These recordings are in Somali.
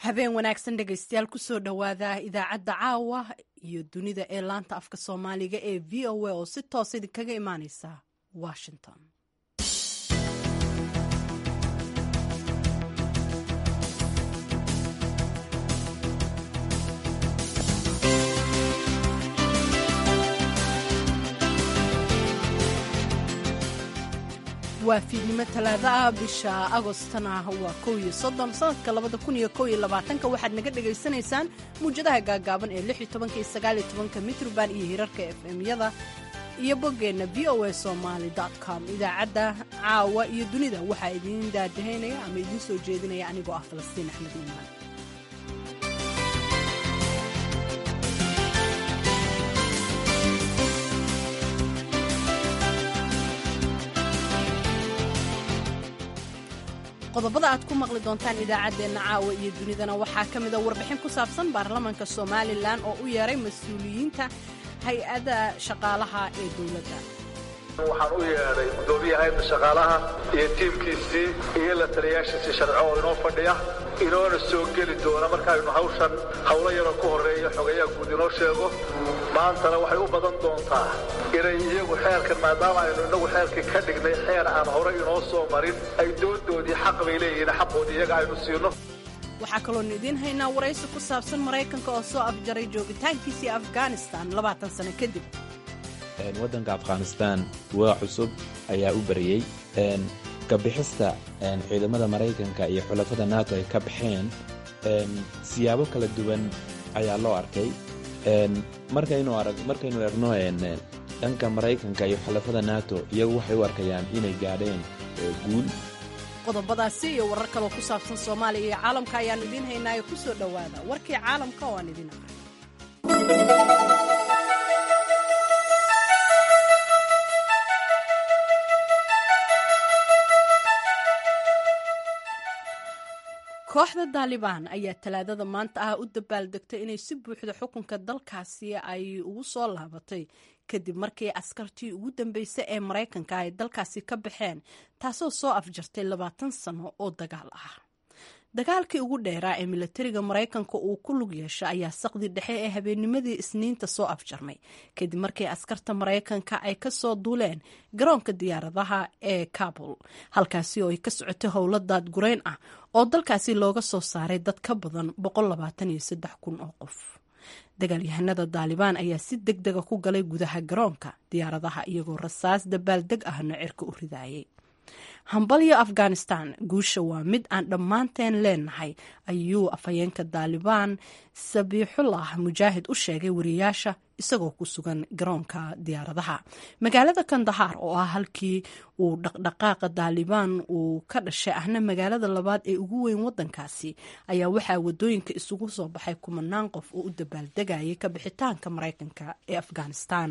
habeen wanaagsan dhegaystayaal kusoo dhowaada idaacadda caawa iyo dunida ee laanta afka soomaaliga ee v o a oo si toos idinkaga imaaneysa washington waa fiidnimo talaada ah bisha agostana waa kow iyo soddon sanadka labada kun iyo kow iyo labaatanka waxaad naga dhagaysanaysaan muwjadaha gaagaaban ee lix iyo tobanka iyo sagaal iyo tobanka mitroband iyo hirarka f m-yada iyo boggeenna v o a somaly com idaacadda caawa iyo dunida waxaa idiin daadahaynaya ama idiin soo jeedinaya anigoo ah falastiin axmed iimaan qodobada aad ku maqli doontaan idaacaddeenna caawa iyo dunidana waxaa ka mida warbixin ku saabsan baarlamaanka somalilan oo u yeeray mas-uuliyiinta hay-adda shaqaalaha ee dowladda waxaan u yeedhay guddoomiyaha hayadda shaqaalaha iyo tiimkiisii iyo la taliyaashiisii sharco oo inoo fadhiya inoona soo geli doona markaaynu hawshan howlo yaroo ku horreeya xogayaha guud inoo sheego maantana waxay u badan doontaa inay iyagu xeerkan maadaama aynu innagu xeerkii ka dhignay xeer aan hore inoo soo marin ay doondoodii xaq bay leeyihiin xaqoodii iyaga aynu siino waxaa kaloonu idiin haynaa waraysi ku saabsan maraykanka oo soo afjaray joogitaankiisii afghanistan labaatan sano kadib waddanka afghanistan waa cusub ayaa u bariyey kabixista ciidamada maraykanka iyo xulafada nato ay ka baxeen siyaabo kala duwan ayaa loo arkay markaynu egno dhanka maraykanka iyo xulafada nato iyagu waxay u arkayaan inay gaadheen guul qodobadaasi iyo warar kaloo ku saabsan soomaaliya iyo caalamka ayaannu idiin haynaayo ku soo dhowaada warkii caalamka oo aan idiin aqray kooxda daalibaan ayaa talaadada maanta ah u dabaaldegtay inay si buuxda xukunka dalkaasi ay ugu soo laabatay kadib markii askartii ugu dambeysay ee maraykanka ay dalkaasi ka baxeen taasoo soo afjartay labaatan sano oo dagaal ah dagaalkii ugu dheeraa ee milatariga maraykanka uu ku lug yeesha ayaa saqdi dhexe ee habeennimadii isniinta soo afjarmay kadib markii askarta maraykanka ay ka soo duuleen garoonka diyaaradaha ee kabul halkaasi oo ay ka socotay howlo daadgurayn ah oo dalkaasi looga soo saaray dad ka badan kun oo qof dagaalyahanada daalibaan ayaa si deg dega ku galay gudaha garoonka diyaaradaha iyagoo rasaas dabaaldeg ahna cirka u ridaayay hambalyo afghanistan guusha waa mid aan dhammaanteen leenahay ayuu afhayeenka daalibaan sabiixullah mujaahid u sheegay wariyaasha isagoo ku sugan garoonka diyaaradaha magaalada kandahaar oo ah halkii uu dhaqdhaqaaqa daalibaan uu ka dhashay ahna magaalada labaad ee ugu weyn wadankaasi ayaa waxaa wadooyinka isugu soo baxay kumanaan qof oo u dabaaldegayay ka bixitaanka maraykanka ee afghanistan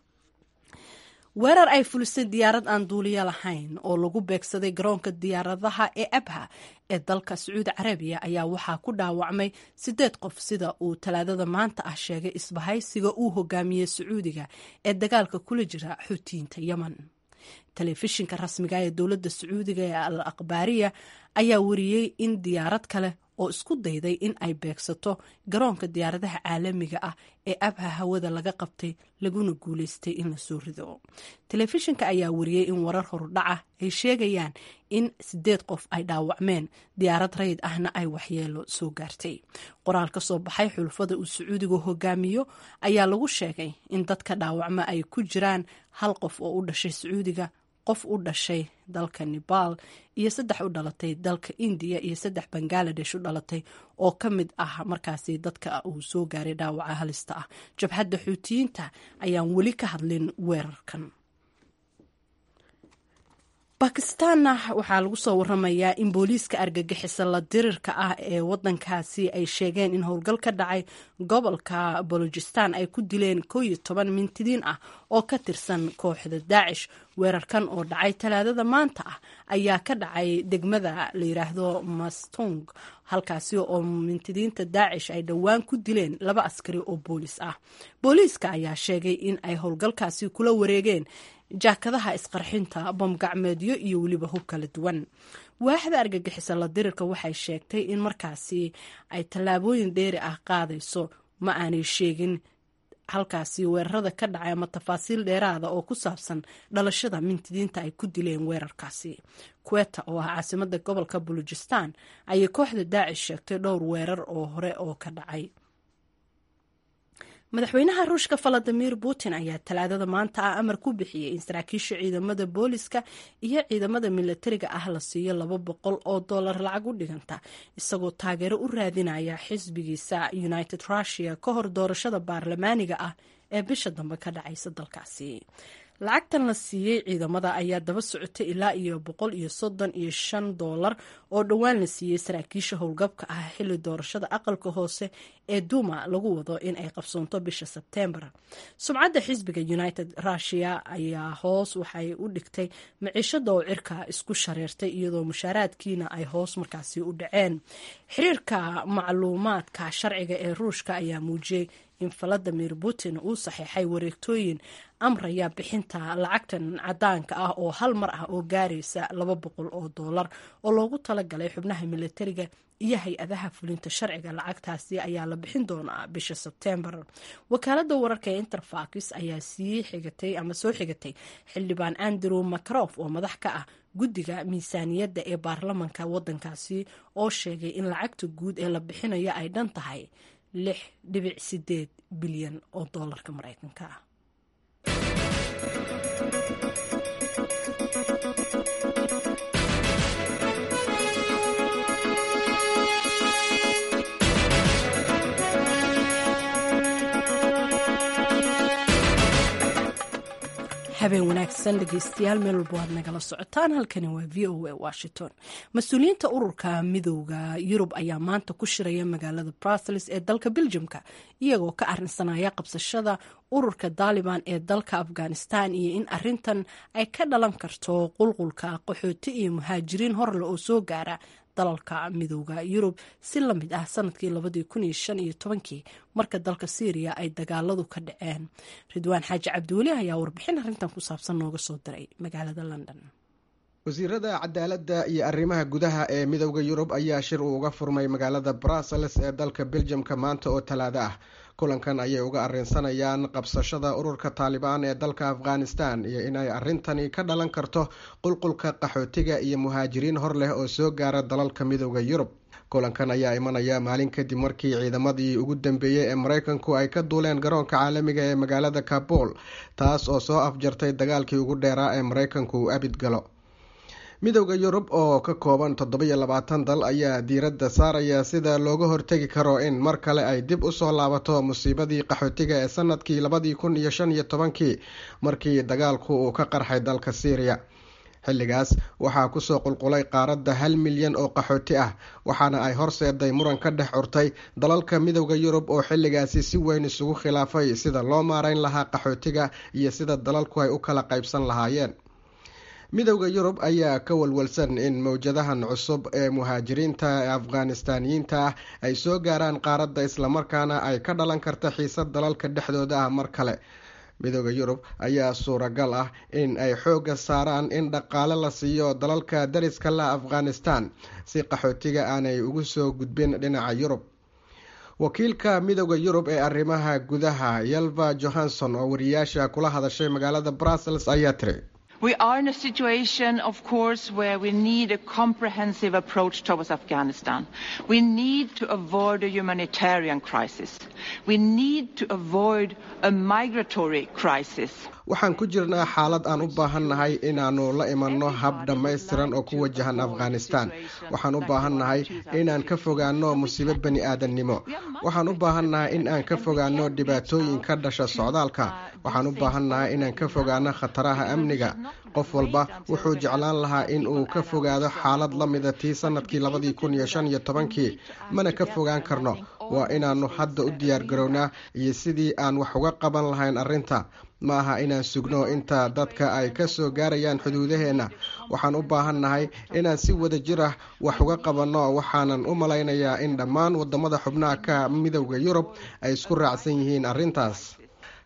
weerar ay fulisay diyaarad aan duuliyo lahayn oo lagu beegsaday garoonka diyaaradaha ee abha ee dalka sacuudi carabiya ayaa waxaa ku dhaawacmay sideed qof sida uu talaadada maanta ah sheegay isbahaysiga uu hogaamiyey sacuudiga ee dagaalka kula jira xuutiyiinta yemen telefishinka rasmiga ee dowladda sacuudiga ee al akhbaariya ayaa wariyey in diyaarad kale oo isku dayday in ay beegsato garoonka diyaaradaha caalamiga ah ee abha hawada laga qabtay laguna guuleystay in lasoo rido telefishinka ayaa wariyey in warar horudhaca ay sheegayaan in sideed qof ay dhaawacmeen diyaarad rayid ahna ay waxyeelo soo gaartay qoraal ka soo baxay xulfada uu sacuudigu hogaamiyo ayaa lagu sheegay in dadka dhaawacma ay ku jiraan hal qof oo u dhashay sacuudiga qof u dhashay dalka nebaal iyo saddex u dhalatay dalka indiya iyo saddex bangaladesh u dhalatay oo ka mid ah markaasi dadka uu soo gaaray dhaawaca halista ah jabhadda xuutiyiinta ayaan weli ka hadlin weerarkan bakistaanna waxaa lagu soo waramayaa in booliiska argagixisa la dirirka ah ee wadankaasi ay sheegeen in howlgal ka dhacay gobolka balojistan ay ku dileen koo iyo toban mintidiin ah oo ka tirsan kooxda daacish weerarkan oo dhacay talaadada maanta ah ayaa ka dhacay degmada la yiraahdo mastung halkaasi oo mintidiinta daacish ay dhowaan ku dileen laba askari oo boolis ah booliiska ayaa sheegay in ay howlgalkaasi kula wareegeen jaakadaha isqarxinta bom gacmeedyo iyo weliba hub kala duwan waaxda argagixisa la dirirka waxay sheegtay in markaasi ay tallaabooyin dheeri ah qaadayso ma aanay sheegin halkaasi weerarada ka dhacay ama tafaasiil dheeraada oo ku saabsan dhalashada mintidiinta ay ku dileen weerarkaasi kuweta oo ah caasimada gobolka bulujistan ayay kooxda daacish sheegtay dhowr weerar oo hore oo ka dhacay madaxweynaha ruushka valadimir putin ayaa talaadada maanta ah amar ku bixiyey in saraakiisha ciidamada booliska iyo ciidamada milatariga ah la siiyo laba boqol oo dollar lacag u dhiganta isagoo taageero u raadinaya xisbigiisa united russia ka hor doorashada baarlamaaniga ah ee bisha dambe ka dhacaysa dalkaasi lacagtan la siiyey ciidamada ayaa daba socotay ilaa iyo boqol iyo soddon iyo shan doolar oo dhowaan la siiyey saraakiisha howlgabka ah xilli doorashada aqalka hoose ee duuma lagu wado in ay qabsoonto bisha sebtembar sumcadda xisbiga united russia ayaa hoos waxay u dhigtay maciishada oo cirka isku shareertay iyadoo mushaaraadkiina ay hoos markaasi u dhaceen xiriirka macluumaadka sharciga ee ruushka ayaa muujiyey in valadimir putin uu saxeexay wareegtooyin amraya bixinta lacagtan cadaanka ah oo hal mar ah oo gaaraysa laba boqol oo doolar oo loogu talagalay xubnaha milatariga iyo hay-adaha fulinta sharciga lacagtaasi ayaa la bixin doonaa bisha sebtembar wakaalada wararka ee interfax ayaa sii xigatay ama soo xigatay xildhibaan andrew macrof oo madax ka ah guddiga miisaaniyadda ee baarlamanka wadankaasi oo sheegay in lacagta guud ee la bixinayo ay dhan tahay lix dhibic sideed bilyan oo doolarka mareykanka ah habeen wanaagsan dhegeystayaal meel walba waad nagala socotaan halkani waa v o a washington mas-uuliyiinta ururka midooda yurub ayaa maanta ku shiraya magaalada brussels ee dalka beljumka iyagoo ka arinsanaya qabsashada ururka daaliban ee dalka afghanistan iyo in arintan ay ka dhalan karto qulqulka qaxooti iyo muhaajiriin horle oo soo gaara dalalka midooda yurub si la mid ah sanadkii labadii kun iyo shan iyo tobankii marka dalka syriya ay dagaaladu ka dhaceen ridwaan xaaji cabdiweli ayaa warbixin arrintan ku saabsan nooga soo diray magaalada london wasiirada cadaaladda iyo arrimaha gudaha ee midooda yurub ayaa shir uu uga furmay magaalada brussels ee dalka beljamka maanta oo talaado ah kulankan ayay uga arrinsanayaan qabsashada ururka taalibaan ee dalka afghanistan iyo inay arrintani ka dhalan karto qulqulka qaxootiga iyo muhaajiriin hor leh oo soo gaara dalalka midooda yurub kulankan ayaa imanaya maalin kadib markii ciidamadii ugu dambeeyey ee mareykanku ay ka duuleen garoonka caalamiga ee magaalada kabul taas oo soo afjartay dagaalkii ugu dheeraa ee mareykanku uu abid galo midooda yurub oo ka kooban toddobiyo labaatan dal ayaa diiradda saaraya sida looga hortegi karo in mar kale ay dib usoo laabato musiibadii qaxootiga ee sanadkii labadii kun iyo shan iyo tobankii markii dagaalku uu ka qarxay dalka syriya xilligaas waxaa kusoo qulqulay qaaradda hal milyan oo qaxooti ah waxaana ay horseeday muran ka dhex curtay dalalka midooda yurub oo xilligaasi si weyn isugu khilaafay sida loo maareyn lahaa qaxootiga iyo sida dalalku ay u kala qaybsan lahaayeen midowda yurub ayaa ka walwalsan in mowjadahan cusub ee muhaajiriinta ee afghanistaaniyiinta ah ay soo gaaraan qaaradda islamarkaana ay ka dhalan karta xiisad dalalka dhexdooda ah mar kale midooda yurub ayaa suuragal ah in ay xoogga saaraan in dhaqaale la siiyo dalalka dariska la afghanistan si qaxootiga aanay ugu soo gudbin dhinaca yurub wakiilka midooda yurub ee arrimaha gudaha yalva johanson oo wariyaasha kula hadashay magaalada brussels ayaa tiri We are in a situation, of course, where we need a comprehensive approach towards Afghanistan. We need to avoid a humanitarian crisis. We need to avoid a migratory crisis. waxaan ku jirnaa xaalad aan u baahannahay inaannu la imanno hab dhammaystiran oo ku wajahan afghanistan waxaan u baahannahay inaan ka fogaanno musiibo bani aadannimo waxaan u baahannahay in aan ka fogaanno dhibaatooyin ka dhasha socdaalka waxaan u baahannahay inaan ka fogaanno khataraha amniga qof walba wuxuu jeclaan lahaa in uu ka fogaado xaalad la mida tii sanadkii labadii kun iyo shan iyo tobankii mana ka fogaan karno waa inaannu hadda u diyaargarownaa iyo sidii aan wax uga qaban lahayn arrinta ma aha inaan sugno inta dadka ay ka soo gaarayaan xuduudaheenna waxaan u baahannahay inaan si wada jir ah wax uga qabanno waxaanan u malaynayaa in dhammaan wadamada xubnaha ka midowda yurub ay isku raacsan yihiin arrintaas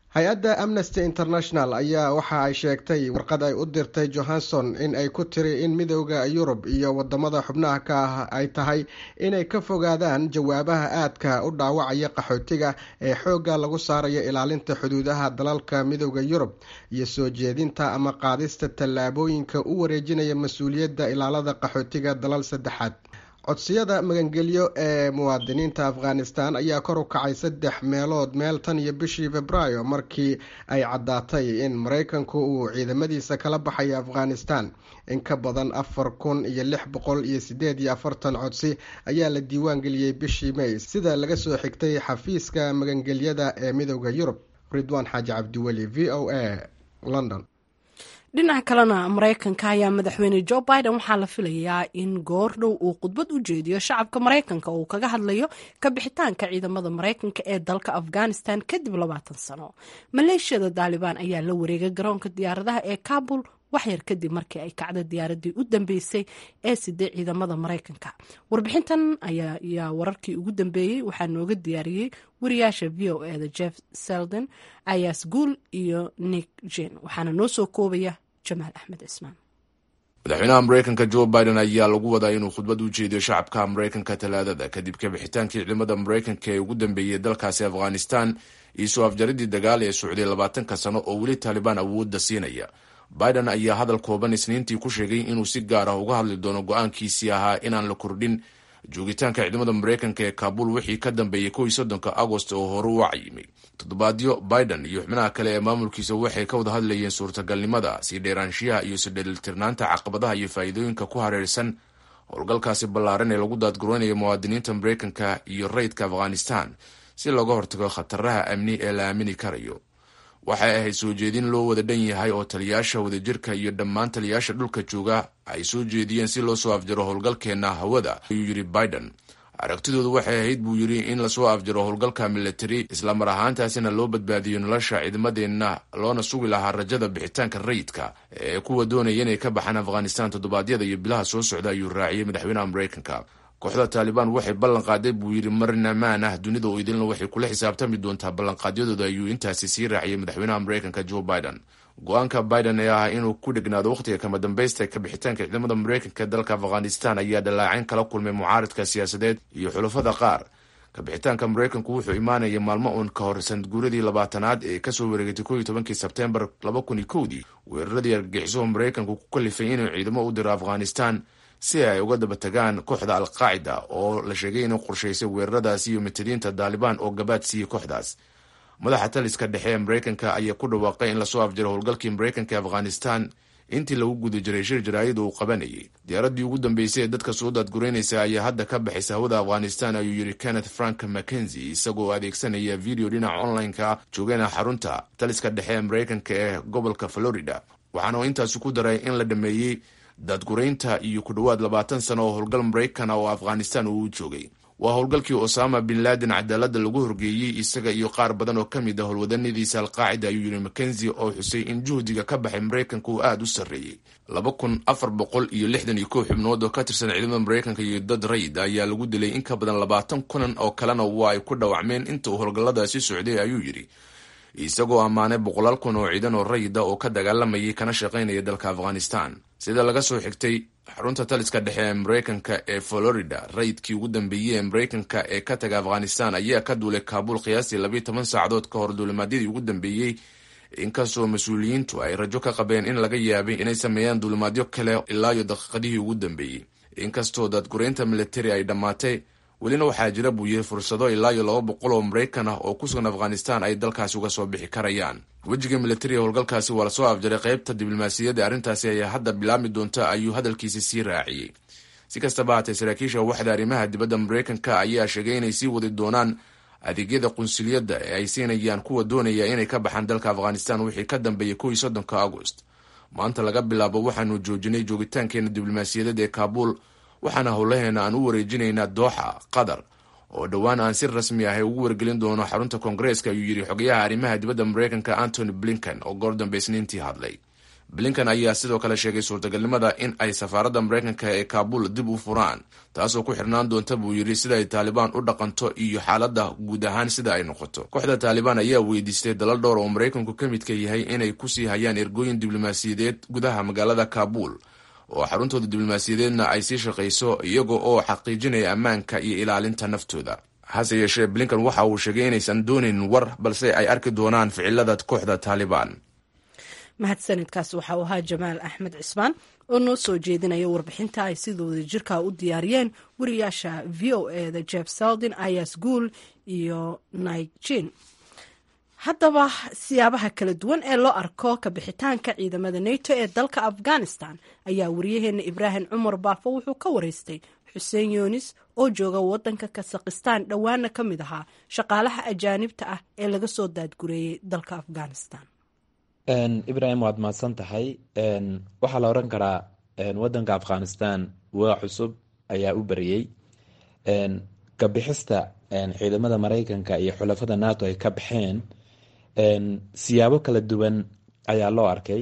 hay-adda amnesty international ayaa waxa ay sheegtay warqad ay u dirtay johanson in ay ku tiri in midooda yurub iyo wadamada xubnaha ka ah ay tahay inay ka fogaadaan jawaabaha aadka u dhaawacaya qaxootiga ee xoogga lagu saarayo ilaalinta xuduudaha dalalka midooda yurub iyo soo jeedinta ama qaadista tallaabooyinka u wareejinaya mas-uuliyadda ilaalada qaxootiga dalal saddexaad codsiyada magangelyo ee muwaadiniinta afghanistan ayaa kor u kacay saddex meelood meel tan iyo bishii februaayo markii ay caddaatay in maraykanku uu ciidamadiisa kala baxayo afghanistan in ka badan afar kun iyo lix boqol iyo sideed iyo afartan codsi ayaa la diiwaan geliyey bishii may sida laga soo xigtay xafiiska magangelyada ee midooda yurub ridwaan xaaji cabdiweli v o a london dhinaca kalena maraykanka ayaa madaxweyne jo biden waxaa la filayaa in goor dhow uu khudbad u jeediyo shacabka maraykanka uu kaga hadlayo ka bixitaanka ciidamada maraykanka ee dalka afghanistan kadib labaatan sano maleeshiyada daalibaan ayaa la wareegay garoonka diyaaradaha ee kabul waxyar kadib markii ay kacda diyaaradii u dambeysay ee siday ciidamada maraykanka warbixintan ayaa wararkii ugu dambeeyey waxaa nooga diyaariyey wariyaasha v o eda jeff selden ayas guul iyo nick jen waxaana noo soo koobaya jamaal axmed cismaan madaxweynaha maraykanka jo biden ayaa lagu wadaa inuu khudbad u jeediyo shacabka maraykanka talaadada kadib kabixitaankii ciidamada maraykanka ee ugu dambeeyey dalkaasi afghanistan iyo soo afjaridii dagaal ee socday labaatanka sano oo weli taalibaan awoodda siinaya biden ayaa hadal kooban isniintii ku sheegay inuu si gaar ah uga hadli doono go-aankiisii ahaa inaan la kordhin joogitaanka ciidamada maraykanka ee kaabul wixii ka dambeeyey kow iyo soddonka agost oo hore u cayimay toddobaadyo biden iyo xubnaha kale ee maamulkiisa waxay ka wada hadlayeen suurtagalnimada sii dheeraanshiyaha iyo sidheelitirnaanta caqabadaha iyo faa'iidooyinka ku hareersan howlgalkaasi ballaaran ee lagu daadgureynayo muwaadiniinta maraykanka iyo rayidka afghanistan si looga hortago khataraha amni ee la aamini karayo waxay ahayd soo jeedin loo wada dhan yahay oo taliyaasha wadajirka iyo dhammaan taliyaasha dhulka jooga ay soo jeediyeen si loo soo afjaro howlgalkeenna hawada ayuu yidhi biden aragtidoodu waxay ahayd buu yidhi in lasoo afjaro howlgalka militari islamar ahaantaasina loo badbaadiyo nolosha ciidamadeenna loona sugi lahaa rajada bixitaanka rayidka ee kuwa doonaya inay ka baxaan afghanistan toddobaadyada iyo bilaha soo socda ayuu raaciyey madaxweynaha maraykanka kooxda taalibaan waxay ballan qaaday buu yidhi marna maan ah dunida oo idilna waxay kula xisaabtami doontaa ballanqaadyadooda ayuu intaasi sii raaciyey madaxweynaha maraykanka jo biden go-aanka biden ee ah inuu ku dhegnaado wakhtiga kama dambaysta ka bixitaanka ciidamada maraykanka dalka afghanistan ayaa dhallaacayn kala kulmay mucaaridka siyaasadeed iyo xulafada qaar kabixitaanka maraykanku wuxuu imaanaya maalmo uun ka hor sanadguuradii labaatanaad ee kasoo wareegatay ko iyo tobankii sebtembar laba kun iyo kowdii weeraradii argagixisuhu maraykanku ku kalifay inuu ciidamo u diro afghanistan si ay uga daba tagaan kooxda al-qaacida oo la sheegay inuu qorshaysay weeraradaasi iyo matadiinta daalibaan oo gabaad siiyey kooxdaas madaxa taliska dhexe ee maraykanka ayaa ku dhawaaqay in lasoo afjaro howlgalkii maraykanka ee afghanistan intii lagu guda jiray shir jaraa'id uu qabanayay diyaaraddii ugu dambeysay ee dadka soo daadgureynaysa ayaa hadda ka baxaysa hawada afghanistan ayuu yidhi kenneth frank mackenzie isagoo adeegsanaya video dhinaca online-ka joogana xarunta taliska dhexe ee maraykanka ee gobolka florida waxaana intaasi ku daray in la dhameeyey daadguraynta iyo ku dhowaad labaatan sano oo howlgal maraykana oo afghanistan uu u joogay waa howlgalkii osama bin laden cadaaladda lagu horgeeyey isaga iyo qaar badan oo ka mid ah howlwadanadiisa alqaacida ayuu yidhi mackenzie oo xusay in juhdiga ka baxay maraykanka uu aada u sarreeyey laba kun afar boqol iyo lixdan iyo kow xubnood oo ka tirsan ciidamada maraykanka iyo dad rayid ayaa lagu dilay in ka badan labaatan kunan oo kalena waa ay ku dhawacmeen inta uu howlgalladaasi socday ayuu yidhi isagoo ammaanay boqolaal kun oo ciidan oo rayida oo ka dagaalamayay kana shaqaynaya dalka afghanistan sida laga soo xigtay xarunta taliska dhexe ee maraykanka ee florida rayidkii ugu dambeeyey ee maraykanka ee ka taga afghanistan ayaa ka duulay kaabul qiyaastii labiiy toban saacadood ka hor duulimaadyadii ugu dambeeyey inkastoo mas-uuliyiintu ay rajo ka qabeen in laga yaabay inay sameeyaan duulimaadyo kale ilaa iyo daqiiqadihii ugu dambeeyey inkastoo daadgureynta militari ay dhammaatay welina waxaa jira buu yiri fursado ilaa iyo laba boqol oo maraykan ah oo ku sugan afghanistan ay dalkaasi uga soo bixi karayaan wejiga militariga howlgalkaasi waa lasoo afjaray qaybta diblomaasiyadda arrintaasi ayaa hadda bilaabmi doonta ayuu hadalkiisi sii raaciyey si kastaba haatee saraakiisha waxda arrimaha dibadda maraykanka ayaa sheegay inay sii wadi doonaan adeegyada qunsuliyadda ee ay siinayaan kuwa doonaya inay ka baxaan dalka afghanistan wixii ka dambeeyay kow iyo soddonka agost maanta laga bilaabo waxaanu joojinay joogitaankeena diblomaasiyadeed ee kaabul waxaana howlaheena aan u wareejinaynaa dooxa qatar oo dhowaan aan si rasmi ah ugu wargelin doono xarunta koongareeska ayuu yidhi xogayaha arrimaha dibadda maraykanka antony blinken oo goor dambe isniintii hadlay blinkan ayaa sidoo kale sheegay suurtagalnimada in ay safaaradda maraykanka ee kaabul dib u furaan taasoo ku xirnaan doonta buu yidhi sida ay taalibaan u dhaqanto iyo xaaladda guud ahaan sida ay noqoto kooxda taalibaan ayaa weydiistay dalal dhowr oo maraykanku ka midka yahay inay kusii hayaan ergooyin diblomaasiyadeed gudaha magaalada kaabul oo xaruntooda diblomaasiyadeedna ay sii shaqayso iyaga oo xaqiijinaya ammaanka iyo ilaalinta naftooda hase yeeshee blinkan waxa uu sheegay inaysan doonayn war balse ay arki doonaan ficilada kooxda taalibaan mahadsanidkaas waxa uu ahaa jamaal axmed cismaan oo noo soo jeedinaya warbixinta ay sidooda jirka u diyaariyeen wariyaasha v o e da jeff saldin ayas guul iyo naijin haddaba siyaabaha kala duwan ee loo arko kabixitaanka ciidamada nato ee dalka afghanistan ayaa wariyaheena ibraahim cumar baafo wuxuu ka wareystay xuseen yunis oo jooga wadanka kasakhistaan dhowaana ka mid ahaa shaqaalaha ajaanibta ah ee laga soo daadgureeyey dalka afghanistan ibrahim waad mahadsan tahay waxaa la oran karaa wadanka afghanistan waa cusub ayaa u bariyey kabixista ciidamada maraykanka iyo xulafada nato ay ka baxeen siyaabo kala duwan ayaa loo arkay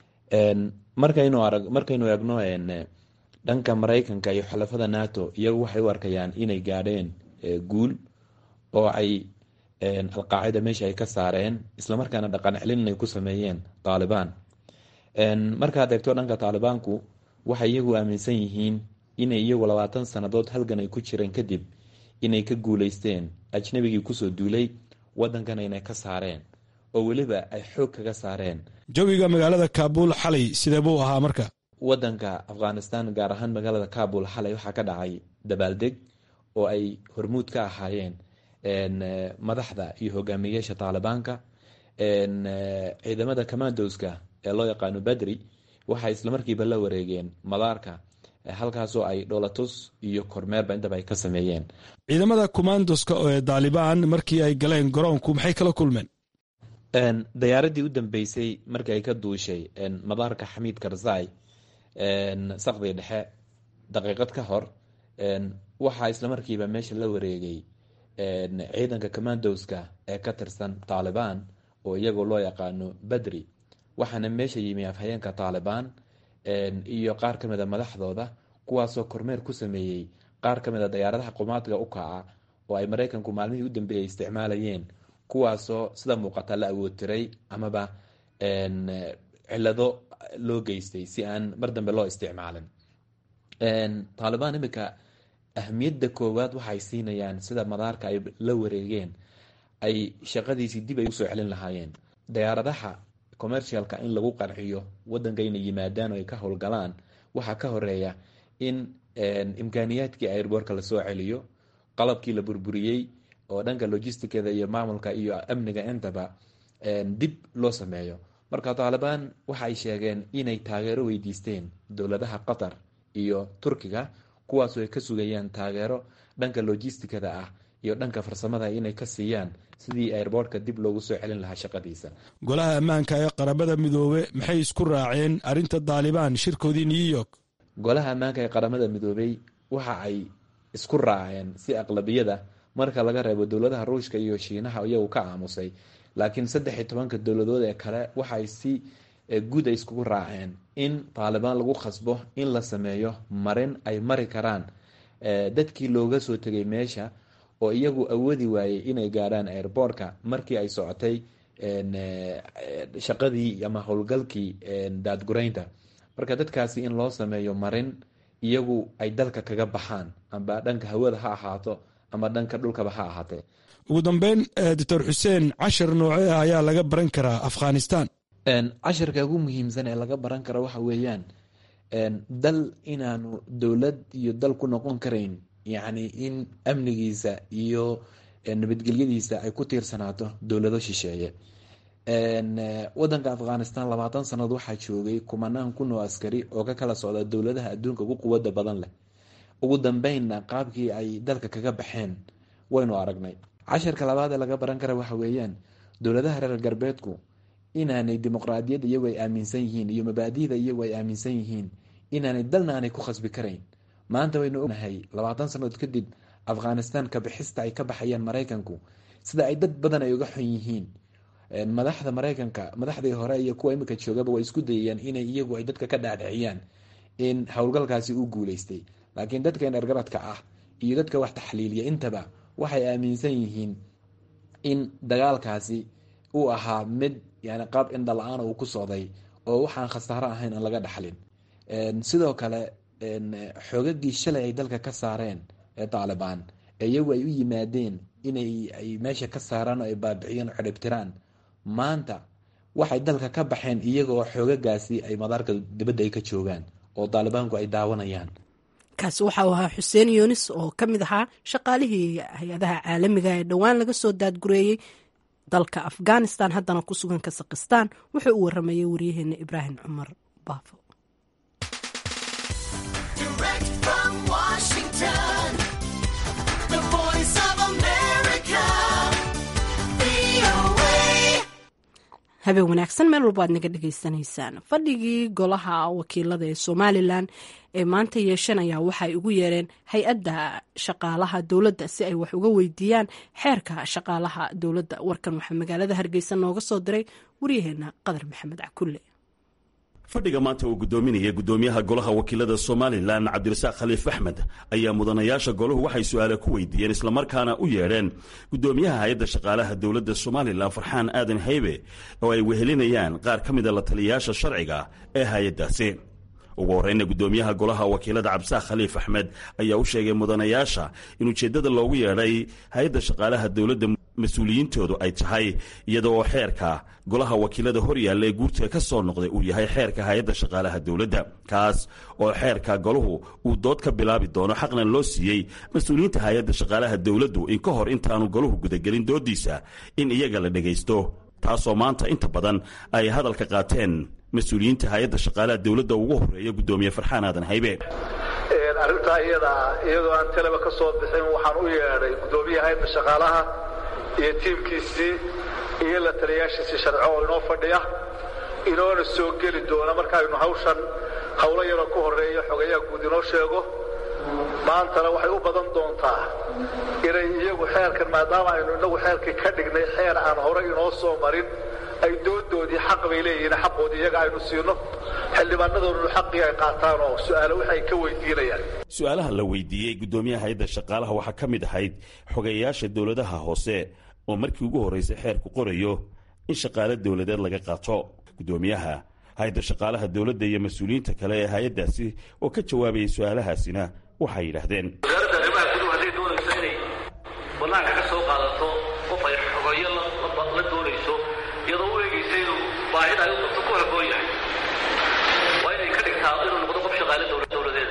markaynu eegno dhanka maraykanka iyo xulafada nato iyagu waxay u arkayaan inay gaadheen guul oo ay alqaacida meesha ay ka saareen islamarkaana dhaqan celin ay ku sameeyeen taalibaan markaad eegto dhanka taalibaanku waxay iyagu aaminsan yihiin inay iyagu labaatan sannadood halgan ay ku jireen kadib inay ka guuleysteen ajnabigii kusoo duulay wadankana inay ka saareen oo weliba ay xoog kaga saareen jawiga magaalada kaabul xalay sidee buu ahaa marka wadanka afghanistan gaar ahaan magaalada kabul xalay waxaa ka dhacay dabaaldeg oo ay hormuud ka ahaayeen madaxda iyo hogaamiyeyaasha taalibaanka ciidamada commandoska ee loo yaqaano badri waxay islamarkiiba la wareegeen madaarka halkaasoo ay dholatus iyo kormeerba intaba ay ka sameeyeen ciidamada commandoska ee daalibaan markii ay galeen garoonku maxay kala kulmeen dayaaradii u dambeysay markii ay ka duushay madaarka xamiid karzai sakdii dhexe daqiiqad ka hor waxaa islamarkiiba meesha la wareegay ciidanka commandoska ee ka tirsan taalibaan oo iyagoo loo yaqaano badri waxaana meesha yimi afhayeenka taalibaan iyo qaar ka mid a madaxdooda kuwaasoo kormeer ku sameeyey qaar ka mid a dayaaradaha qumaadga u kaca oo ay maraykanku maalmihii u dambeeyay isticmaalayeen kuwaasoo sida muuqata la awoodtiray amaba cilado loo geystay si aan mar dambe loo isticmaalin taalibaan imika ahmiyadda koowaad waxay siinayaan sida madaarka ay la wareegeen ay shaqadiisii dib ay usoo celin lahaayeen dayaaradaha commercialka in lagu qanciyo wadanka inay yimaadaan oo ay ka howlgalaan waxaa ka horeeya in imkaaniyaadkii airboorka lasoo celiyo qalabkii la burburiyey oo dhanka logisticada iyo maamulka iyo amniga intaba dib loo sameeyo marka taalibaan waxa ay sheegeen inay taageero weydiisteen dowladaha qatar iyo turkiga kuwaasoo ay ka sugayaan taageero dhanka logisticada ah iyo dhanka farsamada inay ka siiyaan sidii airboortka dib loogu soo celin lahaa shaqadiisa golaha ammaanka ee qaramada midoobe maxay isku raaceen arrinta daalibaan shirkoodii new york golaha ammaanka ee qaramada midoobey waxa ay isku raaceen si aqlabiyada marka laga reebo dowladaha ruushka iyo shiinaha iyagu ka aamusay laakiin saddex iyo tobanka dowladood ee kale waxay si guud ay iskugu raaceen in taalibaan lagu khasbo in la sameeyo marin ay mari karaan dadkii looga soo tegay meesha oo iyagu awoodi waayey inay gaadhaan airboortka markii ay socotay shaqadii ama howlgalkii daadguraynta marka dadkaasi in loo sameeyo marin iyagu ay dalka kaga baxaan amba dhanka hawada ha ahaato ama dhanka dhulkaba ha ahaatee ugu dambeyn doctor xuseen cashar noocee ah ayaa laga baran karaa afghanistan cashirka ugu muhiimsan ee laga baran karo waxa weeyaan dal inaanu dowlad iyo dal ku noqon karayn yacni in amnigiisa iyo nabadgelyadiisa ay ku tiirsanaato dowlado shisheeye wadanka afghanistan labaatan sannadood waxaa joogay kumanaan kun oo askari oo ka kala socda dowladaha adduunka ugu quwada badan leh ugu dambeynna qaabkii ay dalka kaga baxeen waynu aragnay casharka labaad ee laga baran kara waxa weeyaan dowladaha reer galbeedku inaanay dimuqraadiyadda iyagu ay aaminsan yihiin iyo mabaadida iyagu ay aaminsan yihiin inaanay dalna aanay ku khasbi karayn maanta waynu ognahay labaatan sannadood kadib afghanistan kabixista ay ka baxayaan maraykanku sida ay dad badan ay uga xun yihiin madaxda maraykanka madaxdii hore iyo kuwa imika joogaba way isku dayayaan inay iyagu ay dadka ka dhaadhiciyaan in howlgalkaasi uu guuleystay laakiin dadkan ergaradka ah iyo dadka wax taxliiliya intaba waxay aaminsan yihiin in dagaalkaasi uu ahaa mid yani qaab indhala-aan uu ku socday oo waxaan khasaaro ahayn aan laga dhaxlin sidoo kale xoogagii shalay ay dalka ka saareen ee taalibaan iyagu ay u yimaadeen inay ay meesha ka saaraan oo ay baabiciyeen oo xidhibtiraan maanta waxay dalka ka baxeen iyagoo xoogagaasi ay madaarka dibadda ay ka joogaan oo taalibaanku ay daawanayaan kaasi waxa uu ahaa xuseen yunis oo ka mid ahaa shaqaalihii hay-adaha caalamiga ee dhowaan laga soo daadgureeyey dalka afghanistan haddana ku sugan kasakhistan wuxuu u waramayay waryaheena ibraahim cumar baafo habeen wanaagsan meel walba aad naga dhegaysanaysaan fadhigii golaha wakiilada ee somalilan ee maanta yeeshanaya waxay ugu yeereen hay-adda shaqaalaha dowladda si ay wax uga weydiiyaan xeerka shaqaalaha dowladda warkan waxaa magaalada hargeysa nooga soo diray waryaheena qadar maxamed cakulle fadhiga maanta uu gudoominaya gudoomiyaha golaha wakiilada somalilan cabdirasaaq khaliif axmed ayaa mudanayaasha golahu waxay su-aale ku weydiiyeen islamarkaana u yeedheen gudoomiyaha hay-adda shaqaalaha dowladda somalilan farxaan aadan haybe oo ay wehelinayaan qaar ka mida la taliyayaasha sharciga ee hay-addaasi ugu horreyna gudoomiyaha golaha wakiilada cabdisaaq khaliif axmed ayaa u sheegay mudanayaasha in ujeeddada loogu yeedhay hay-adda shaqaalaha dowladda mas-uuliyiintoodu ay tahay iyada oo xeerka golaha wakiilada hor yaalla ee guurtiga ka soo noqday uu yahay xeerka hay-adda shaqaalaha dowladda kaas oo xeerka golahu uu dood ka bilaabi doono xaqna loo siiyey mas-uuliyiinta hay-adda shaqaalaha dowladdu in ka hor intaanu golahu gudagelin doodiisa in iyaga la dhegaysto taasoo maanta inta badan ay hadalka qaateen mas-uuliyiinta hay-adda shaqaalaha dowladda ugu horeeya gudoomiye farxaan aadan haybe arrintaa iyadaa iyadoo aan talaba ka soo bixin waxaan u yeedhay gudoomiyaha hay-adda shaqaalaha iyo tiimkiisii iyo la taliyaashiisii sharco oo inoo fadhiya inoona soo geli doona markaaynu hawshan howlo yaroo ku horreeya xogayaha guud inoo sheego maantana waxay u badan doontaa inay iyagu xeerkan maadaama aynu innagu xeerkii ka dhignay xeer aan hore inoo soo marin ay doodoodii xaq bay leeyihiin xaqoodii iyaga aynu siino xildhibaanadoodunu xaqii ay qaataan oo su-aale waxay ka weydiinayaan su-aalaha la weydiiyey gudoomiyaha hay-adda shaqaalaha waxaa ka mid ahayd xogeeyayaasha dowladaha hoose oo markii ugu horraysay xeerku qorayo in shaqaale dowladeed laga qaato gudoomiyaha hay-adda shaqaalaha dowladda iyo mas-uuliyiinta kale ee hay-addaasi oo ka jawaabayay su-aalahaasina waxay yidhaahdeen wasaaradda arrimaha guduhu hadday doonayso inay bannaanka ka soo qaadato qof ay xogeeyo la doonayso iyadoo u eegaysa inuu baahida ay u qabto ku haboon yahay waa inay ka dhigtaa inuu noqdo qof shaqaale dowladeeda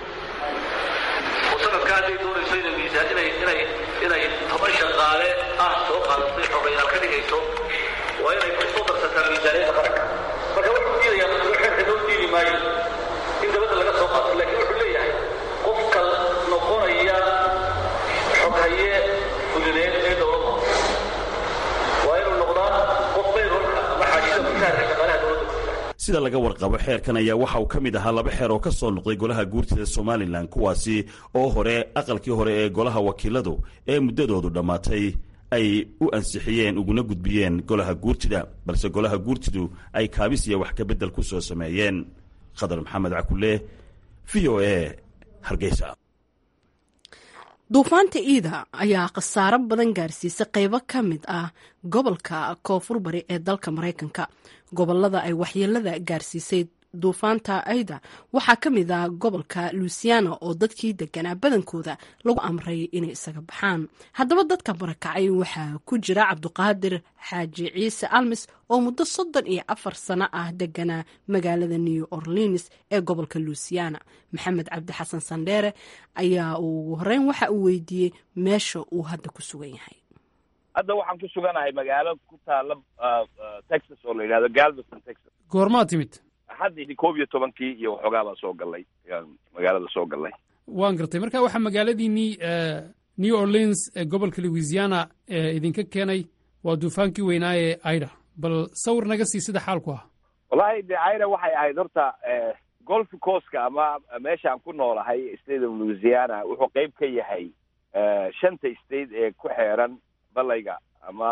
oo sanadka hadday doonayso inay miisaan inay inay inay toban shaqaale ah soo qaadato xogeyaal ka dhigayso waa inay ku soo darsataa miisaaniyadda qaranka marka wuxuu diidayaa dadku xeerka loo diidi maayo in dabadda laga soo qaato laakiin wuxuu leeyahay qofka noqonaya xoghaye fulineed ee dowladda waa inuu noqdaa qof bayrolka ama xaashida mushaharka shaqaalaha dowladda sida laga warqabo xeerkan ayaa waxa uu ka mid ahaa laba xeer oo ka soo noqday golaha guurtida somalilan kuwaasi oo hore aqalkii hore ee golaha wakiiladu ee muddadoodu dhammaatay ay u ansixiyeen uguna gudbiyeen golaha guurtida balse golaha guurtidu ay kaabis iyo wax ka beddel ku soo sameeyeen khadar maxamed cakule v o a hargeysa duufaanta iida ayaa khasaaro badan gaarsiisay qeybo ka mid ah gobolka koonfur bari ee dalka maraykanka gobolada ay waxyeelada gaarsiisay duufaanta aida waxaa ka mid ah gobolka luisiana oo dadkii deganaa badankooda lagu amray inay isaga baxaan haddaba dadka barakacay waxaa ku jira cabduqaadir xaaji ciise almis oo muddo soddon iyo afar sano ah deganaa magaalada new orleans ee gobolka luisiana maxamed cabdi xasan sandheere ayaa ugu horeyn waxa uu weydiiyey meesha uu hadda ku sugan yahay hadda waxaan ku suganahay magaalo ku taala texas oo la yidhahdo galveston texas goormaa timid haddii koob iyo tobankii iyo waxoogaa baan soo gallay magaalada soo gallay waan gartay marka waxaa magaaladiinii new orleans ee gobolka louisiana ee idinka keenay waa duufaankii weynaa ee aida bal sawir naga sii sida xaalku ah wallahi de aida waxay ahayd horta golf coastka ama meeshaan ku noolahay state of louisiana wuxuu qeyb ka yahay shanta state ee ku xeeran balayga ama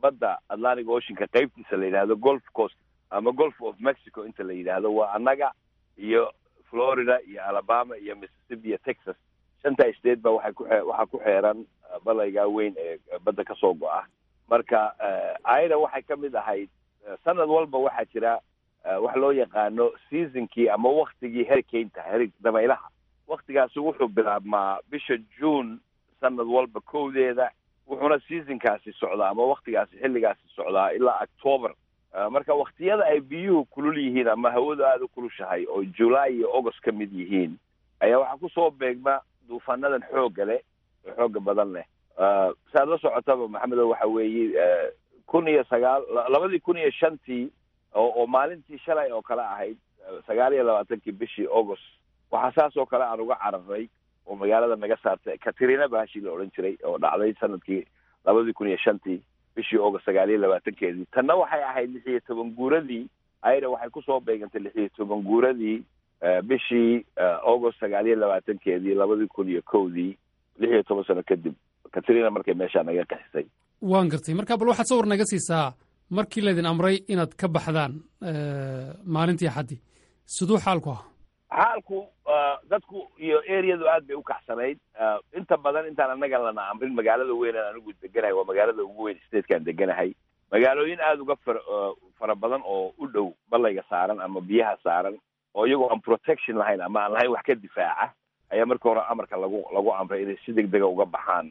badda atlantic oceanka qeybtiisa la yidhaahdo golf coast ama golf of mexico inta la yidhaahdo waa annaga iyo florida iyo alabama iyo mississippi iyo texas shanta state ba waxay ku waxaa ku xeeran balaygaa weyn ee badda kasoo go-a marka aida waxay ka mid ahayd sanad walba waxaa jira wax loo yaqaano seasonkii ama waktigii hericaynta heri dabaylaha waktigaasi wuxuu bilaabmaa bisha june sanad walba kowdeeda wuxuuna seasonkaasi socdaa ama waktigaasi xilligaasi socdaa ilaa october marka waktiyada ay biyuhu kulul yihiin ama hawadu aada u kulushahay oo july iyo august ka mid yihiin ayaa waxaa kusoo beegma duufaanadan xoogga leh oo xooga badan leh saad la socotaba maxamedo waxa weeye kun iyo sagaal labadii kun iyo shantii oo oo maalintii shalay oo kale ahayd sagaal iyo labaatankii bishii august waxaa saas oo kale aan uga cararay oo magaalada naga saartay katrina baashii la odhan jiray oo dhacday sanadkii labadii kun iyo shantii bishii august sagaal iyo labaatankeedii tanna waxay ahayd lix iyo toban guuradii ayada waxay kusoo beegantay lix iyo toban guuradii bishii august sagaal iyo labaatankeedii labadii kun iyo kowdii lix iyo toban sano kadib katrina markay meeshaa naga qaxisay waan gartay marka bal waxaad sawir naga siisaa markii laydin amray inaad ka baxdaan maalintii axaddii siduu xaalku ah xaalku dadku iyo areadu aad bay u kacsanayd inta badan intaan annaga lana amrin magaalada weyn aan anigu deganahay waa magaalada ugu weyn statekaan deganahay magaalooyin aada uga far fara badan oo u dhow balayga saaran ama biyaha saaran oo iyagoo aan protection lahayn ama aan lahayn wax ka difaaca ayaa marka hore amarka lagu lagu amray inay si deg dega uga baxaan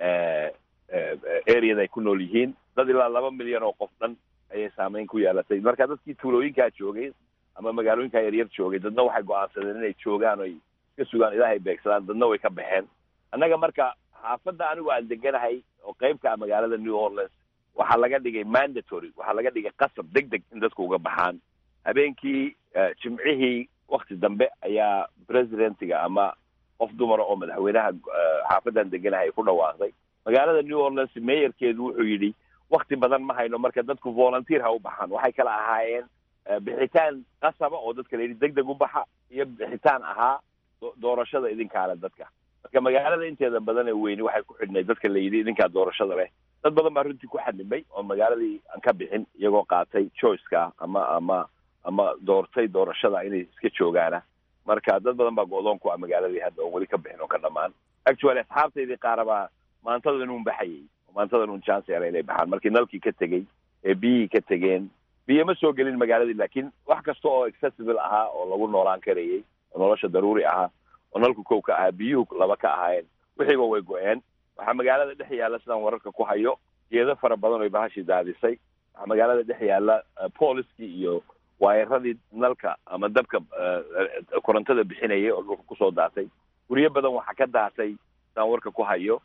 areada ay ku nool yihiin dad ilaa laba milyan oo qof dhan ayay saameyn ku yeelatay marka dadkii tuulooyinkaa joogay ama magaalooyinkaa yaryar joogay dadna waxay go-aansadeen inay joogaan oy iska sugaan ilaahay beegsadaan dadna way ka baxeen annaga marka xaafadda anigu aan deganahay oo qeybka ah magaalada new orleans waxaa laga dhigay mandatory waxaa laga dhigay qasab deg deg in dadku uga baxaan habeenkii jimcihii wakti dambe ayaa presidentiga ama qof dumara oo madaxweynaha xaafaddan deganahay ku dhawaaqday magaalada new orleans meeyarkeedu wuxuu yidhi wakti badan ma hayno marka dadku volunteer ha u baxaan waxay kala ahaayeen bixitaan qasaba oo dadka la yidhi deg deg u baxa iyo bixitaan ahaa doorashada idinkaale dadka marka magaalada inteeda badan ee weyni waxay ku xidhnay dadka la yidhi idinkaa doorashada leh dad badan baa runtii ku xadhimay oo magaaladii aan ka bixin iyagoo qaatay choiceka ama ama ama doortay doorashada inay iska joogaana marka dad badan baa go-doon ku ah magaaladii hadda oon weli ka bixin oo ka dhamaan actually asxaabtaydii qaarabaa maantadan uun baxayay maantadan uun chance era inay baxaan markii nalkii ka tegey ee biyihii ka tegeen biyo ma soo gelin magaaladii laakiin wax kasta oo accessible ahaa oo lagu noolaan karayay oo nolosha daruuri ahaa oo nalku kow ka ahaa biyuhu laba ka ahaayeen wixiiba way go-een waxaa magaalada dhex yaalla sidaan wararka ku hayo geedo fara badan oy bahashii daadisay waxaa magaalada dhex yaalla booliskii iyo waayaradii nalka ama dabka korontada bixinayay oo dhulka kusoo daatay guryo badan waxaa ka daatay sidaan warka ku hayo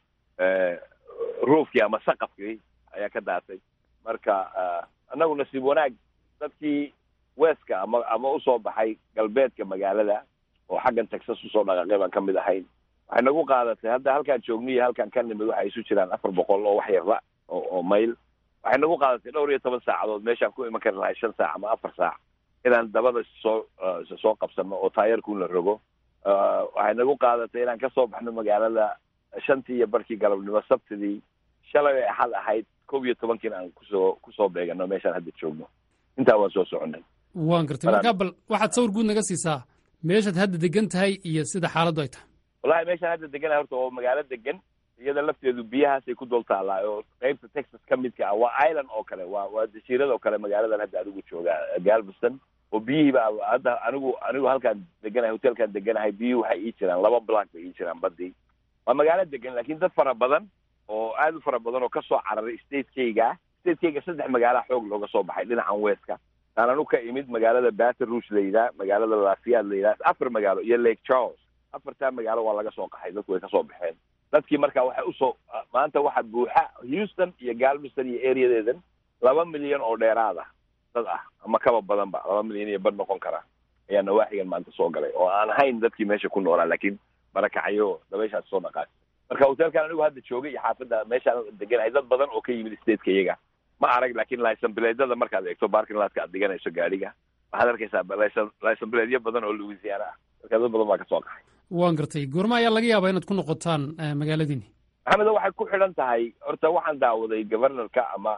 roofkii ama saqafkii ayaa ka daatay marka annagu nasiib wanaag dadkii weska ama ama usoo baxay galbeedka magaalada oo xaggan texas usoo dhaqaaqay baan ka mid ahayn waxay nagu qaadatay hadda halkaan joogni iyo halkaan ka nimid waxay isu jiraan afar boqol oo wax yarba oo oo mayl waxay nagu qaadatay dhowr iyo toban saacadood meeshaan ku iman kari lahay shan saac ama afar saac inaan dabada soo soo qabsano oo taayarkuun la rogo waxay nagu qaadatay inaan kasoo baxno magaalada shantii iyo barkii galabnimo sabtidii shalay ay axad ahayd kow iyo tobankiina aan kusoo kusoo beegano meeshaan hadda joogno intaa waan soo soconay waan gartay markaa bal waxaad sawir guud naga siisaa meeshaad hadda degan tahay iyo sida xaaladdu ay tahay wallahi meeshaan hadda deganahay horta oo magaalo degan iyada lafteedu biyahaasay ku dul taallaa oo qeybta texas ka midka ah waa island oo kale waa waa jasiirad oo kale magaaladan hadda adigu joogaa galveston oo biyihiiba hadda anigu anigu halkaan deganahay hotelkaan deganahay biyuhi waxay ii jiraan laba block bay ii jiraan badii waa magaalo degan laakiin dad fara badan oo aad u fara badan oo kasoo cararay stateskayga stateskayga saddex magaala xoog looga soo baxay dhinacan westka taan anu ka imid magaalada baton rouge la yidhaha magaalada lafiad la yidhaha afar magaalo iyo lake charles afartaa magaalo waa laga soo qaxay dadku way kasoo baxeen dadkii marka waxay usoo maanta waxa buuxa houston iyo galveston iyo areadeedan laba milyan oo dheeraad ah dad ah ama kaba badanba laba milyan iyo bad noqon kara ayaa nawaaxigan maanta soo galay oo aan ahayn dadkii meesha ku noolaa laakiin barakacyo dabeyshaas soo dhaqaas marka hotelkan anigu hadda joogay iyo xaafadda meeshaan deganahay dad badan oo ka yimid stateka iyaga ma arag laakiin licenbileedyada markaad eegto barking latka aad dhiganayso gaadhiga waxaad arkaysaa licenbileedyo badan oo louisiana ah marka dad badan baa kasoo qaxay waan gartay goorma ayaa laga yaabaa inaad ku noqotaan magaaladiini maxamedo waxay ku xidhan tahay horta waxaan daawaday governorka ama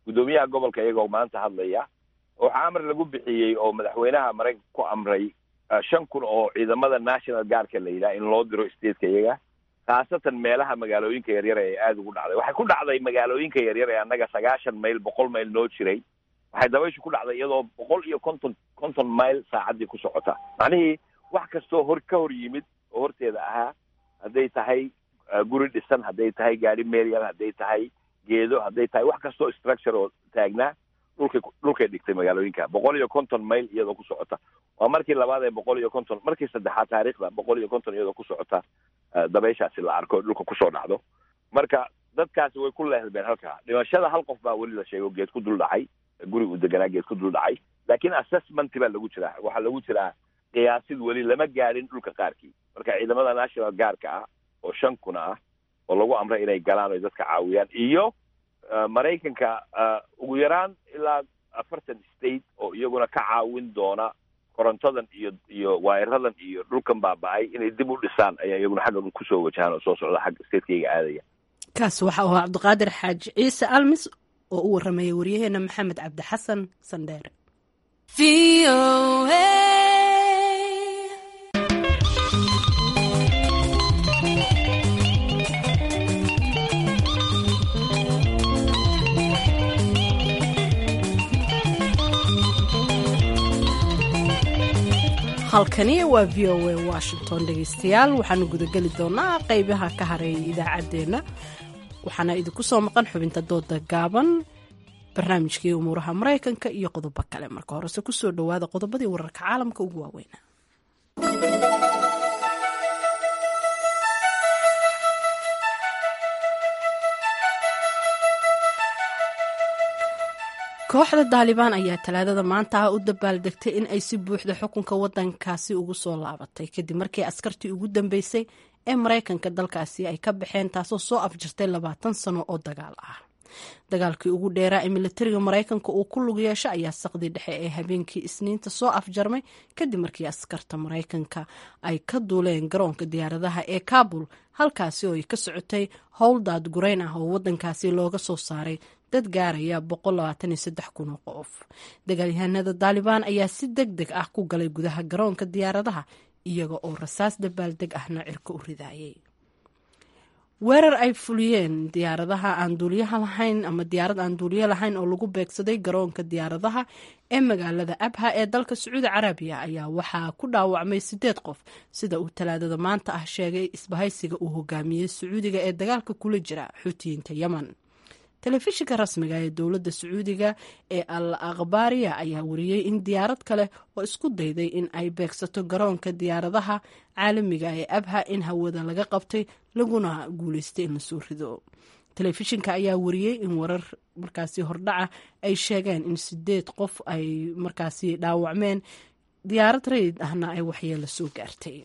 guddoomiyaha gobolka iyagoo maanta hadlaya waxaa amar lagu bixiyey oo madaxweynaha maraykanka ku amray shan kun oo ciidamada national guardka la yidhaha in loo diro stateka iyaga khaasatan meelaha magaalooyinka yaryar ee aada ugu dhacday waxay ku dhacday magaalooyinka yaryar ee annaga sagaashan mayl boqol mayl noo jiray waxay dabayshu ku dhacday iyadoo boqol iyo konton konton mayl saacaddii ku socota macnihii wax kastoo hor ka hor yimid oo horteeda ahaa hadday tahay guri dhisan hadday tahay gaari meryal hadday tahay geedo hadday tahay wax kastoo structure oo taagnaa dhulkay dhulkay dhigtay magaalooyinka boqol iyo konton mayl iyadoo ku socota waa markii labaad ee boqol iyo konton markii saddexaad taariikhda boqol iyo konton iyadoo ku socota dabayshaasi la arko dhulka kusoo dhacdo marka dadkaasi way ku leehbeen halkaa dhimashada hal qof baa weli la sheego geed ku dul dhacay guri uu deganaa geed ku dul dhacay laakiin assessment baa lagu jiraa waxaa lagu jiraa qiyaasid weli lama gaadhin dhulka qaarkii marka ciidamada national guardka ah oo shan kuna ah oo lagu amray inay galaan oy dadka caawiyaan iyo maraykanka ugu yaraan ilaa afartan state oo iyaguna ka caawin doona korontadan iyo iyo waayaradan iyo dhulkan baaba-ay inay dib u dhisaan ayaa iyaguna xagga kusoo wajahaan oo soo socda xagga statekayga aadaya kaas waxa uu cabdiqaadir xaaji ciise almis oo u warramaya waryaheena maxamed cabdi xasan sandheere halkani waa v o a washington dhegeystayaal waxaanu gudageli doonaa qeybaha ka hareeya idaacaddeenna waxaana idinku soo maqan xubinta dooda gaaban barnaamijkii umuuraha maraykanka iyo qodobo kale marka horese kusoo dhowaada qodobadii wararka caalamka ugu waaweyna kooxda daalibaan ayaa talaadada maanta ah u dabaaldegtay in ay si buuxda xukunka wadankaasi ugu soo laabatay kadib markii askartii ugu dambeysay ee maraykanka dalkaasi ay ka baxeen taasoo soo afjirtay labaatan sano oo dagaal ah dagaalkii ugu dheeraa ee militariga maraykanka uu ku lug yeesho ayaa saqdii dhexe ee habeenkii isniinta soo afjarmay kadib markii askarta maraykanka ay ka duuleen garoonka diyaaradaha ee kabul halkaasi oo ay ka socotay howl daadgurayn ah oo wadankaasi looga soo saaray dad gaaraya kun oo qof dagaalyahanada daalibaan ayaa si deg deg ah ku galay gudaha garoonka diyaaradaha iyaga oo rasaas dabaaldeg ahna cirka u ridaayay weerar ay fuliyeen diyaaradaha aan duuliyaha lahayn ama diyaarad aan duuliyo lahayn oo lagu beegsaday garoonka diyaaradaha ee magaalada abha ee dalka sacuudi carabiya ayaa waxaa ku dhaawacmay sideed qof sida uu talaadada maanta ah sheegay isbahaysiga uu hogaamiyey sacuudiga ee dagaalka kula jira xuutiyiinta yemen telefishinka rasmiga ee dowladda sacuudiga ee al akhbaariya ayaa wariyey in diyaarad kale oo isku dayday in ay beegsato garoonka diyaaradaha caalamiga ee abha in hawada laga qabtay laguna guuleystay in lasoo rido telefishinka ayaa wariyey in warar markaasi hordhaca ay sheegeen in sideed qof ay markaasi dhaawacmeen diyaarad rayid ahna ay waxyeelo soo gaartay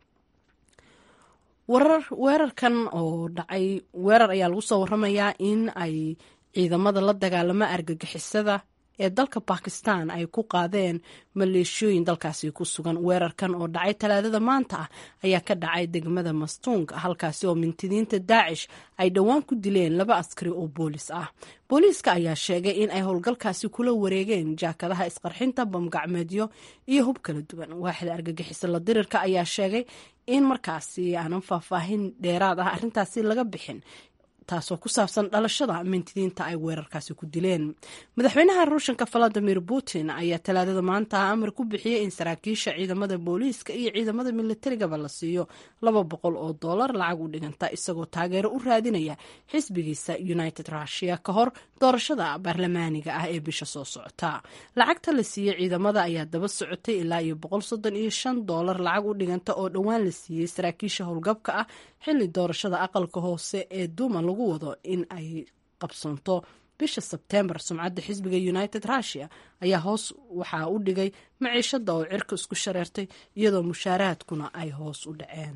warar weerarkan oo dhacay weerar ayaa lagu soo waramayaa in ay ciidamada la dagaalamo argagixisada ee dalka bakistan ay ku qaadeen maleeshiyooyin dalkaasi ku sugan weerarkan oo dhacay talaadada maanta ah ayaa ka dhacay degmada mastuung halkaasi oo mintidiinta daacish ay dhowaan ku dileen laba askari oo boolis ah booliiska ayaa sheegay in ay howlgalkaasi kula wareegeen jaakadaha isqarxinta bamgacmeedyo iyo hub kala duwan waaxda argagixisa la dirirka ayaa sheegay in markaasi aanan faahfaahin dheeraad ah arrintaasi laga bixin taasoo ku saabsan dhalashada mintidiinta ay weerarkaasi ku dileen madaxweynaha ruushanka valadimir putin ayaa talaadada maanta amar ku bixiyey in saraakiisha ciidamada booliiska iyo ciidamada militarigaba la siiyo laba boqol oo dollar lacag u dhiganta isagoo taageero u raadinaya xisbigiisa united russia ka hor doorashada baarlamaaniga ah ee bisha soo socota lacagta la siiyey ciidamada ayaa daba socotay ilaa iyo boqol soddon iyo shan dollar lacag u dhiganta oo dhowaan la siiyey saraakiisha howlgabka ah xilli doorashada aqalka hoose ee duuma lagu wado in ay qabsanto bisha sebtembar sumcadda xisbiga united russia ayaa hoos waxaa u dhigay maciishada oo cirka isku shareertay iyadoo mushaaraadkuna ay hoos u dhaceen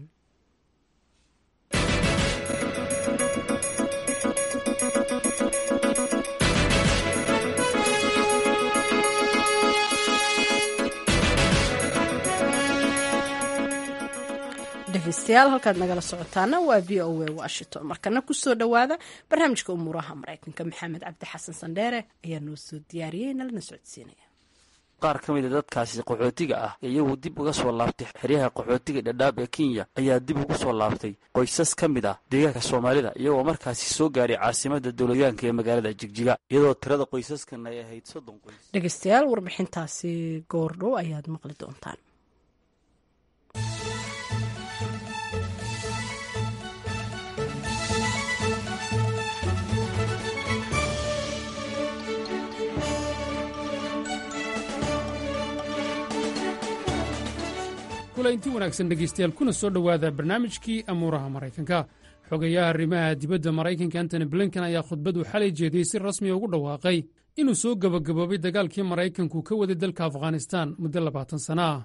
dhegeystayaal halkaad nagala socotaana waa v o a washington markana kusoo dhowaada barnaamijka umuuraha maraykanka maxamed cabdi xasan sandheere ayaa noo soo diyaariyey nalana socodsiinaya qaar ka mid a dadkaasi qaxootiga ah iyagu dib uga soo laabtay xeryaha qaxootiga dhadhaab ee kenya ayaa dib ugu soo laabtay qoysas ka mid ah deegaanka soomaalida iyagoo markaasi soo gaaray caasimada dowladyaanka ee magaalada jigjiga iyadoo tirada qoysaskan ay ahayd soddon qoys dhegeystayaal warbixintaasi goordhow ayaad maqli doontaan kulanti wanaagsan dhegaystayaal kuna soo dhowaada barnaamijkii amuuraha maraykanka xogayaha arrimaha dibadda maraykanka antony blinken ayaa khudbadu xalay jeediyey si rasmiya ugu dhawaaqay inuu soo gebagaboobay dagaalkii maraykanku ka waday dalka afghanistan muddo labaatan sana ah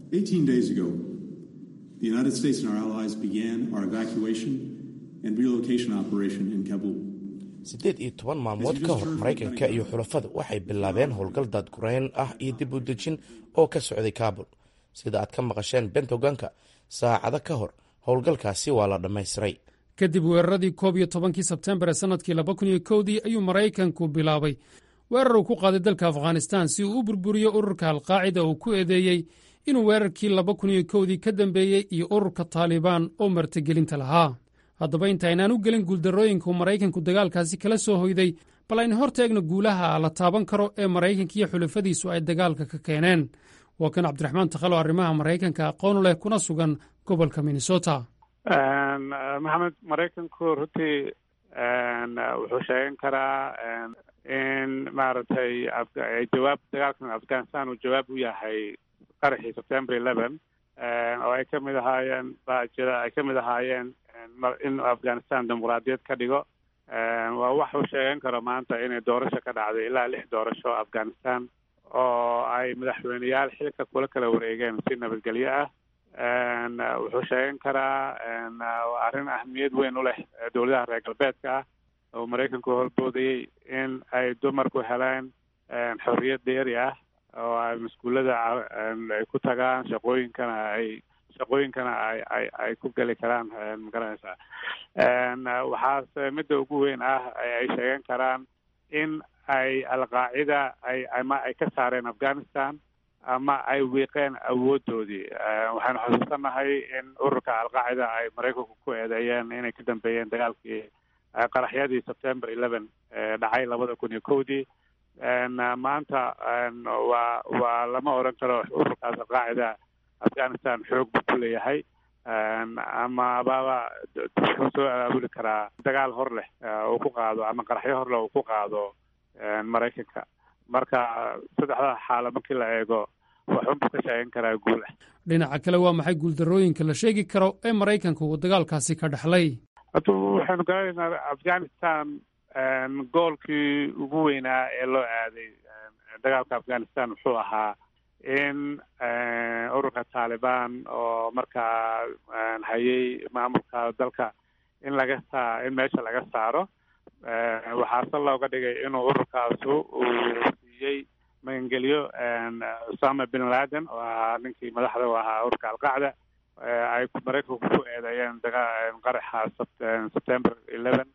siddeed iyo toban maalmood ka hor maraykanka iyo xulafadu waxay bilaabeen howlgal daadgurayn ah iyo dib u dejin oo ka socday kaabul sida aad ka maqasheen bentoganka saacado ka hor howlgalkaasi waa la dhammaystiray kadib weeraradii koob iyo tobankii sebtembar ee sannadkii laba kun iyo kowdii ayuu maraykanku bilaabay weerar uu ku qaaday dalka afghanistan si uu u burburiyo ururka alqaacida uu ku eedeeyey inuu weerarkii laba kun iyo kowdii ka dambeeyey iyo ururka taalibaan oo martigelinta lahaa haddaba intaynaan u gelin guuldarrooyinka uu maraykanku dagaalkaasi kala soo hoyday bal aynu hor taegno guulaha la taaban karo ee maraykanka iyo xulafadiisu ay dagaalka ka keeneen waa kan cabdiraxmaan takhalo arrimaha maraykanka aqoon leh kuna sugan gobolka minnesota maxamed maraykanku runtii wuxuu sheegan karaa in maaragtay jawaab dagaalkan afghanistan uu jawaab u yahay qaraxii september eleven oo ay ka mid ahaayeen baajida ay ka mid ahaayeen in afghanistan dimuqraadiyad ka dhigo waa wax uu sheegan karo maanta inay doorasho ka dhacday ilaa lix doorasho afghanistan oo ay madaxweyneyaal xilka kula kala wareegeen si nabadgelyo ah wuxuu sheegan karaa arrin ahmiyad weyn u leh dowladaha reer galbeedka ah oo maraykanku horboodayey in ay dumarku heleen xorriyad dheeri ah oo ay maskuullada ay ku tagaan shaqooyinkana ay shaqooyinkana ay ay ay ku geli karaan magaranaysaa waxaase midda ugu weyn ah ay sheegan karaan in ay alqaacida ay ama ay ka saareen afghanistan ama ay wiiqeen awoodoodii waxaynu xusuusanahay in ururka alqaacida ay maraykanku ku eedeeyeen inay ka dambeeyeen dagaalkii qaraxyadii september eleven dhacay labada kun iyo kowdii maanta waa waa lama odhan karo ururkaas alqaacida afghanistan xoog buu ku leeyahay ama ababa wuxuu soo abaabuli karaa dagaal hor leh uu ku qaado ama qaraxyo hor leh uu ku qaado maraykanka marka saddexda xaalo markii la eego waxunbuu ka sheegan karaa guulah dhinaca kale waa maxay guuldarrooyinka la sheegi karo ee maraykanka uu dagaalkaasi ka dhexlay hada waxaynu garanaynaa afghanistan goolkii ugu weynaa ee loo aaday dagaalka afghanistan wuxuu ahaa in ururka taalibaan oo markaa hayay maamulka dalka in laga saa in meesha laga saaro waxaase looga dhigay inuu ururkaasu uu siiyey magangelyo usama bin laden oo ahaa ninkii madaxda u ahaa ururka alqacda ay maraykanku ku eedeeyeen daga qaraxa september eleven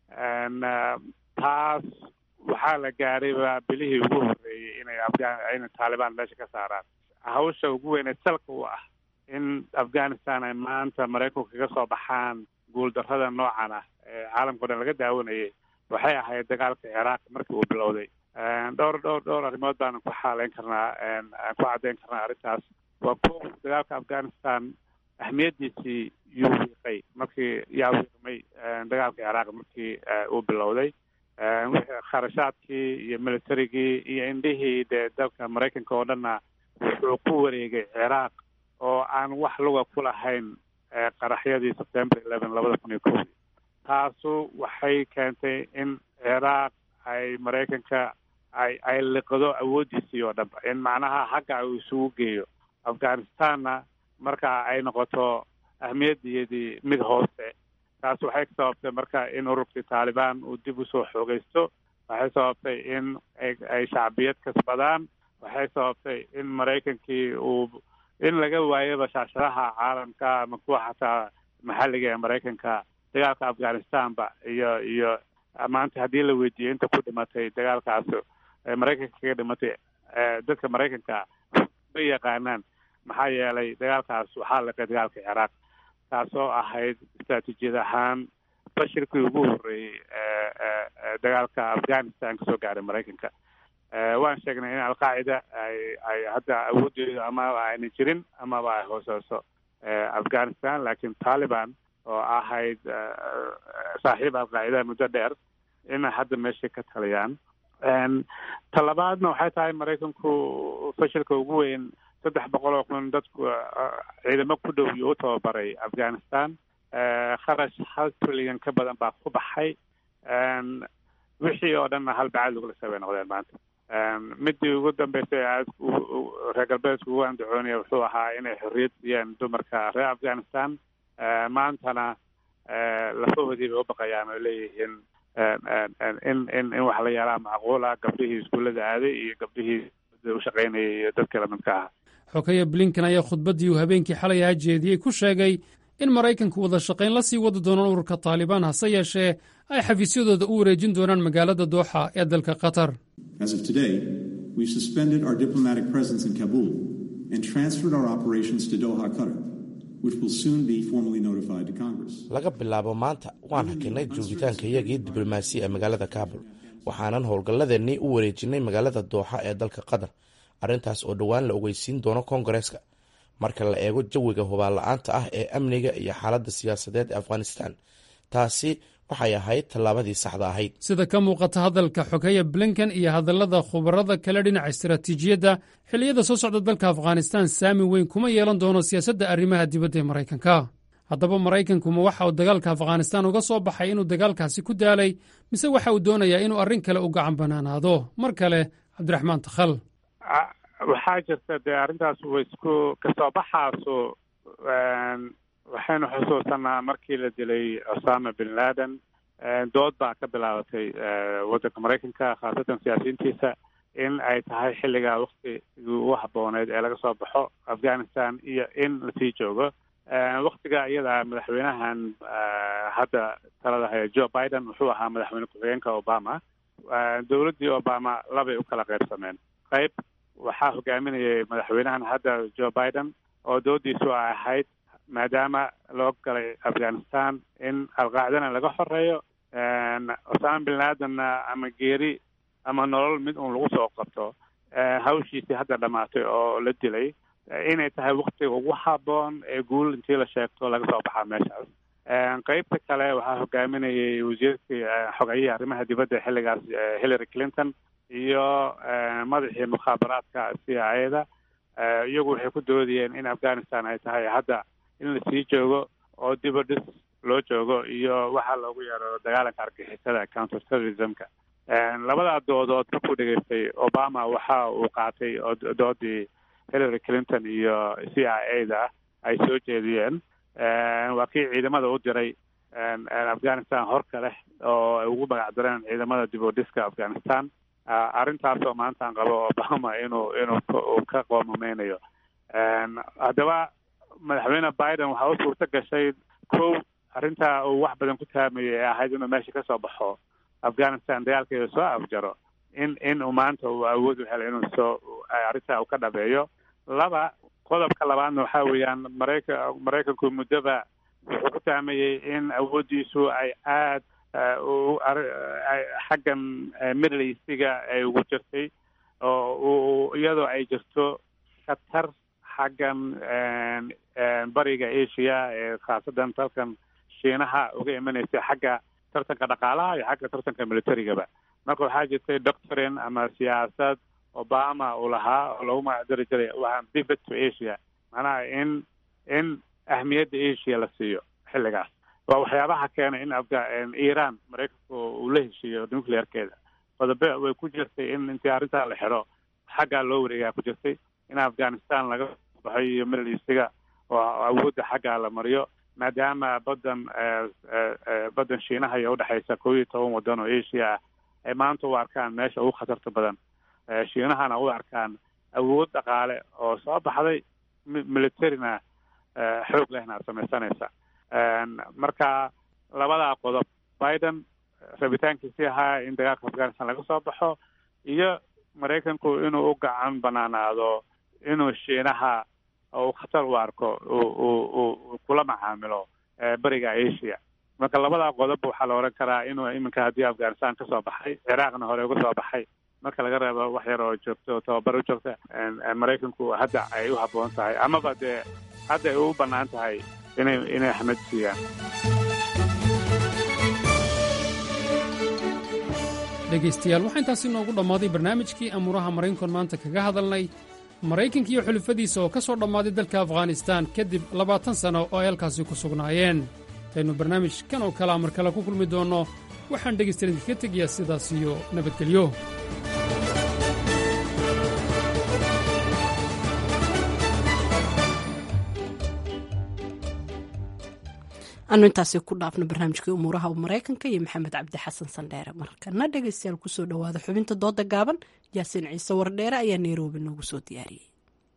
taas waxaa la gaadhayba bilihii ugu horreeyey inay afga inay taalibaan meesha ka saaraan hawsha ugu weyn ee salka u ah in afghanistan ay maanta maraykanku kaga soo baxaan guuldarrada noocan ah ee caalamkao dhan laga daawanayay waxay ahayd dagaalka ciraaq markii uu bilowday dhowr dhowr dhowr arrimood baanu ku xaaleyn karnaa ku caddeyn karnaa arrintaas waa ko dagaalka afghanistan ahmiyaddiisii yuu wiiqay markii yaa wiiqmay dagaalka ciraaq markii uu bilowday wixii kharashaadkii iyo militarigii iyo indhihii dee dalka maraykanka oo dhanna wuxuu ku wareegay ciraaq oo aan wax luga ku lahayn qaraxyadii september eleven labada kun iyo kowdii taasu waxay keentay in ciraaq ay maraykanka ay ay liqdo awooddiisii oo dhanba in macnaha hagga uu isugu geeyo afghanistanna marka ay noqoto ahmiyaddeedii mid hoose taas waxay sababtay marka in ururkii taalibaan uu dib usoo xoogaysto waxay sababtay in ay shacbiyad kasbadaan waxay sababtay in maraykankii uu in laga waayaba shaashadaha caalamka ama kuwa xataa maxalliga ee maraykanka dagaalka afghanistanba iyo iyo maanta haddii la weydiiyo inta ku dhimatay dagaalkaas maraykanka kaga dhimatay dadka maraykanka ma yaqaanaan maxaa yeelay dagaalkaas waxaa laqay dagaalka ciraaq taasoo ahayd istraatiijiyad ahaan fashilkii ugu horreeyey dagaalka afghanistan kasoo gaaray maraykanka waan sheegnay in alqaacida ay ay hadda awoodeedu amaba ayna jirin amaba ay hooseyso afghanistan laakiin taliban oo ahayd saaxiib alqaacida muddo dheer inay hadda meeshay ka taliyaan talabaadna waxay tahay maraykanku fashilka ugu weyn saddex boqol oo kun dadku ciidamo ku dhow iyo u tababaray afghanistan kharash hal trillion ka badan baa ku baxay wixii oo dhanna hal bacad lagula sabay noqdeen maanta midii ugu dambeysay aad reer galbeedku ugu andacoonaya wuxuu ahaa inay xorriyad siiyeen dumarka reer afghanistan maantana lafahoodii bay u baqayaan oo leeyihiin in in in wax la yaalaa macquula gabdhihii iskuullada aaday iyo gabdhihii u shaqaynayay iyo dadka lamidka aha xogeya blinken ayaa khudbaddii uu habeenkii xalay ahaa jeediyey ku sheegay in maraykanku wada shaqayn la sii wadi doonaan ururka taalibaan hase yeeshee ay xafiisyadooda u wareejin doonaan magaalada dooxa ee dalka qatar As of today, we've suspended our diplomatic presence in Kabul and transferred our operations to Doha, Qatar, which will soon be formally notified to Congress. laga bilaabo maanta waan hakinay joogitaankayagii diblomaasi ee magaalada kaabul waxaanan howlgalladeennii u wareejinay magaalada dooxa ee dalka qatar arrintaas oo dhowaan la ogeysiin doono koongareeska marka la eego jawiga hubaal-la-aanta ah ee amniga iyo xaaladda siyaasadeed ee afghanistan taasi waxay ahayd tallaabadii saxda ahayd sida ka muuqata hadalka xogeya blinken iyo hadallada khubarada kale dhinaca istaraatiijiyadda xilliyada soo socda dalka afghanistan saami weyn kuma yeelan doono siyaasadda arrimaha dibadda ee maraykanka haddaba maraykanku ma waxa uu dagaalka afghanistan uga soo baxay inuu dagaalkaasi ku daalay mise waxa uu doonayaa inuu arrin kale u gacan bannaanaado mar kale cabdiraxmaan takhal waxaa jirta dee arrintaas wa isku kasoo baxaasu waxaynu xusuusanaa markii la dilay osama bin laden dood baa ka bilaabatay waddanka maraykanka khaasatan siyaasiyiintiisa in ay tahay xilligaa waktigii ugu habbooneyd ee laga soo baxo afghanistan iyo in lasii joogo waktiga iyada madaxweynahan hadda talada haya joe biden wuxuu ahaa madaxweyne ku-xigeenka obama dowladdii obama labay u kala qaybsameen qayb waxaa hogaaminayay madaxweynahan hadda joe biden oo doodiisu ay ahayd maadaama loo galay afghanistan in alqaacdana laga xoreeyo osama bin ladenna ama geeri ama nolol mid uun lagu soo qabto hawshiisii hadda dhamaatay oo la dilay inay tahay waktiga ugu habboon ee guul intii la sheegto laga soo baxaa meeshaas qeybta kale waxaa hogaaminayay wasiirkii xogayihii arrimaha dibadda xilligaas hillary clinton iyo madaxii mukhaabaraadka c i a da iyagu waxay ku doodayeen in afghanistan ay tahay hadda in lasii joogo oo diba dhis loo joogo iyo waxaa loogu yeero dagaalanka argixisada counter terrorismka labadaa doodood markuu dhegeystay obama waxa uu qaatay oo doodii hillary clinton iyo c i a da ay soo jeediyeen waa kii ciidamada u diray afghanistan horka leh oo ay ugu magac dareen ciidamada dib u dhiska afghanistan arrintaasoo maantaan qabo obama inuu inuu ka qoomameynayo haddaba madaxweyne biden waxaa u suurto gashay kow arrintaa uu wax badan ku taamayay ee ahayd inuu meesha ka soo baxo afghanistan dagaalkeeda soo afjaro in in uu maanta uu awood u helay inuu soo arrintaa uu ka dhabeeyo laba qodobka labaadna waxaa weeyaan marayka maraykanku muddoba wuxuu ku taamayey in awooddiisu ay aad xaggan middle eastiga ay ugu jirtay oo iyadoo ay jirto khatar xaggan bariga asia ee khaasadan dalkan shiinaha uga imanaysay xagga tartanka dhaqaalaha iyo xagga tartanka militarigaba marka waxaa jirtay doctrine ama siyaasad obama uu lahaa oo lagu magacdari jiray waa pivot to asia macnaha in in ahmiyadda asia la siiyo xilligaas waa waxyaabaha keenay in afga iran maraykanku uu la heshiiyo nuclearkeeda qodobe way ku jirtay in intii arrintaa la xidho xaggaa loo wareegaa ku jirtay in afghanistan laga baxo iyo middle eastiga oo awoodda xaggaa la mariyo maadaama badan badan shiinaha iyo udhexaysa kow iyo toban waddan oo asia ah ay maanta u arkaan meesha ugu khatarta badan shiinahana u arkaan awood dhaqaale oo soo baxday militarina xoog lehna aad samaysanaysa marka labadaa qodob biden rabitaankiisii ahaa in dagaalka afghanistan laga soo baxo iyo maraykanku inuu u gacan banaanaado inuu shiinaha uu khatar u arko uu kula macaamilo beriga asia marka labadaa qodob waxaa la oran karaa inuu iminka haddii afghanistan kasoo baxay ciraaqna hore uga soo baxay marka laga reebo wax yar oo joogto tababar u joogta maraykanku hadda ay u habboon tahay amaba dee hadda ay u bannaan tahay inay inay axmed siiyaan dhegaystayaal waxaa intaasi noogu dhammaaday barnaamijkii amuuraha maraynkon maanta kaga hadalnay maraykanka iyo xulufadiisa oo ka soo dhammaaday dalka afghanistaan kadib labaatan sanno oo ay halkaasi ku sugnaayeen intaynu barnaamij kan oo kalea mar kale ku kulmi doonno waxaan dhegaystayan idinkaga tegayaa sidaas iyo nabadgelyo anu intaasi ku dhaafno barnaamijkii umuuraha maraykanka iyo maxamed cabdi xasan sandheere markana dhegaystayaal kusoo dhowaada xubinta dooda gaaban yaasiin ciise wardheere ayaa nairobi noogu soo diyaariyey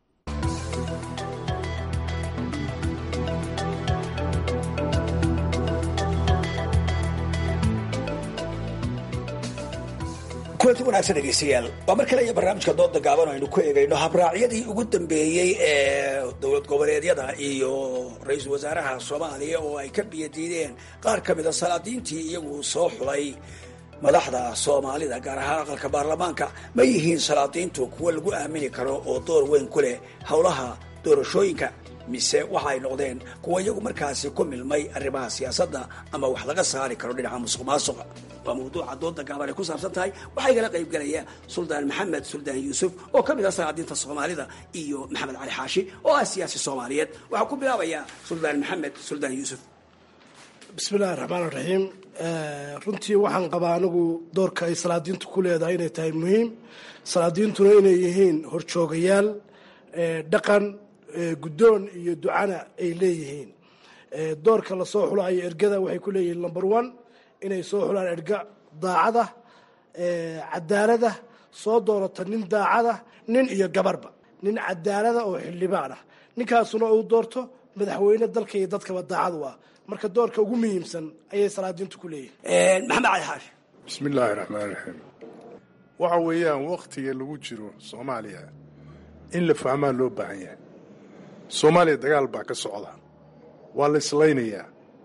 kulanti wanaagsan dhegeystayaal waa mar kale iyo barnaamijka dooda gaaban aynu ku eegayno habraacyadii ugu dambeeyey ee dowlad goboleedyada iyo ra-iisul wasaaraha soomaaliya oo ay ka biyadiideen qaar ka mida salaadiintii iyagu soo xulay madaxda soomaalida gaar ahaan aqalka baarlamaanka ma yihiin salaadiintu kuwo lagu aamini karo oo door weyn ku leh howlaha doorashooyinka mise waxa ay noqdeen kuwa iyagu markaasi ku milmay arrimaha siyaasadda ama wax laga saari karo dhinaca musuq maasuqa waa mawduuca dooda gaaban ay ku saabsan tahay waxaa igala qayb gelaya suldaan maxamed suldaan yuusuf oo ka mid ah salaadiinta soomaalida iyo maxamed cali xaashi oo ah siyaasi soomaaliyeed waxaa ku bilaabayaa suldaan maxamed suldaan yuusuf bismillahi raxmaan raxiim runtii waxaan qabaa anigu doorka ay salaadiintu ku leedahay inay tahay muhiim salaadiintuna inay yihiin horjoogayaal dhaqan guddoon iyo ducana ay leeyihiin doorka lasoo xulayo ergada waxay ku leeyihiin number one inay soo xulaan erga daacada cadaalada soo doorata nin daacada nin iyo gabarba nin cadaalada oo xildhibaan ah ninkaasuna uu doorto madaxweyne dalka iyo dadkaba daacad u ah marka doorka ugu muhiimsan ayay salaadiintu ku leeyihiin maxamed cali xaashi bismi illaahi raxmaan raxiim waxa weeyaan wakhtiga lagu jiro soomaaliya in la fahmaa loo baahan yahay soomaaliya dagaal baa ka socda waa la islaynayaa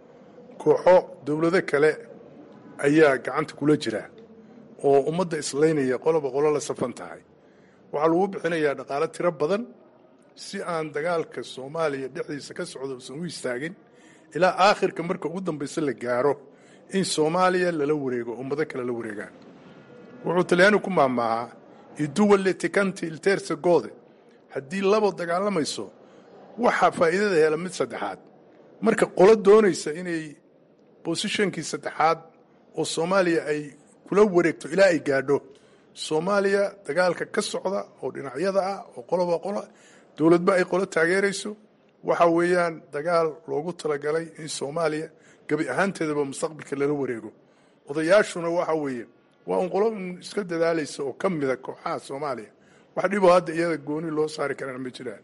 kooxo dowlado kale ayaa gacanta kula jira oo ummadda islaynaya qoloba qolo la safan tahay waxaa lagu bixinayaa dhaqaalo tiro badan si aan dagaalka soomaaliya dhexdiisa ka socda usan u istaagin ilaa aakhirka marka ugu dambaysa la gaaro in soomaaliya lala wareego ummado kale la wareegaan wuxuu talyaani ku maamaahaa iduwalle tikanti ilteersa goode haddii labo dagaalamayso waxaa faa'iidada hela mid saddexaad marka qolo doonaysa inay bosishonkii saddexaad oo soomaaliya ay kula wareegto ilaa ay gaadho soomaaliya dagaalka ka socda oo dhinacyada ah oo qoloba qolo dowladba ay qolo taageerayso waxa weeyaan dagaal loogu talagalay in soomaaliya gebi ahaanteedaba mustaqbalka lala wareego odayaashuna waxa weeye waa un qolo un iska dadaalaysa oo ka mida kooxaha soomaaliya wax dhiboo hadda iyada gooni loo saari karaan ma jiraan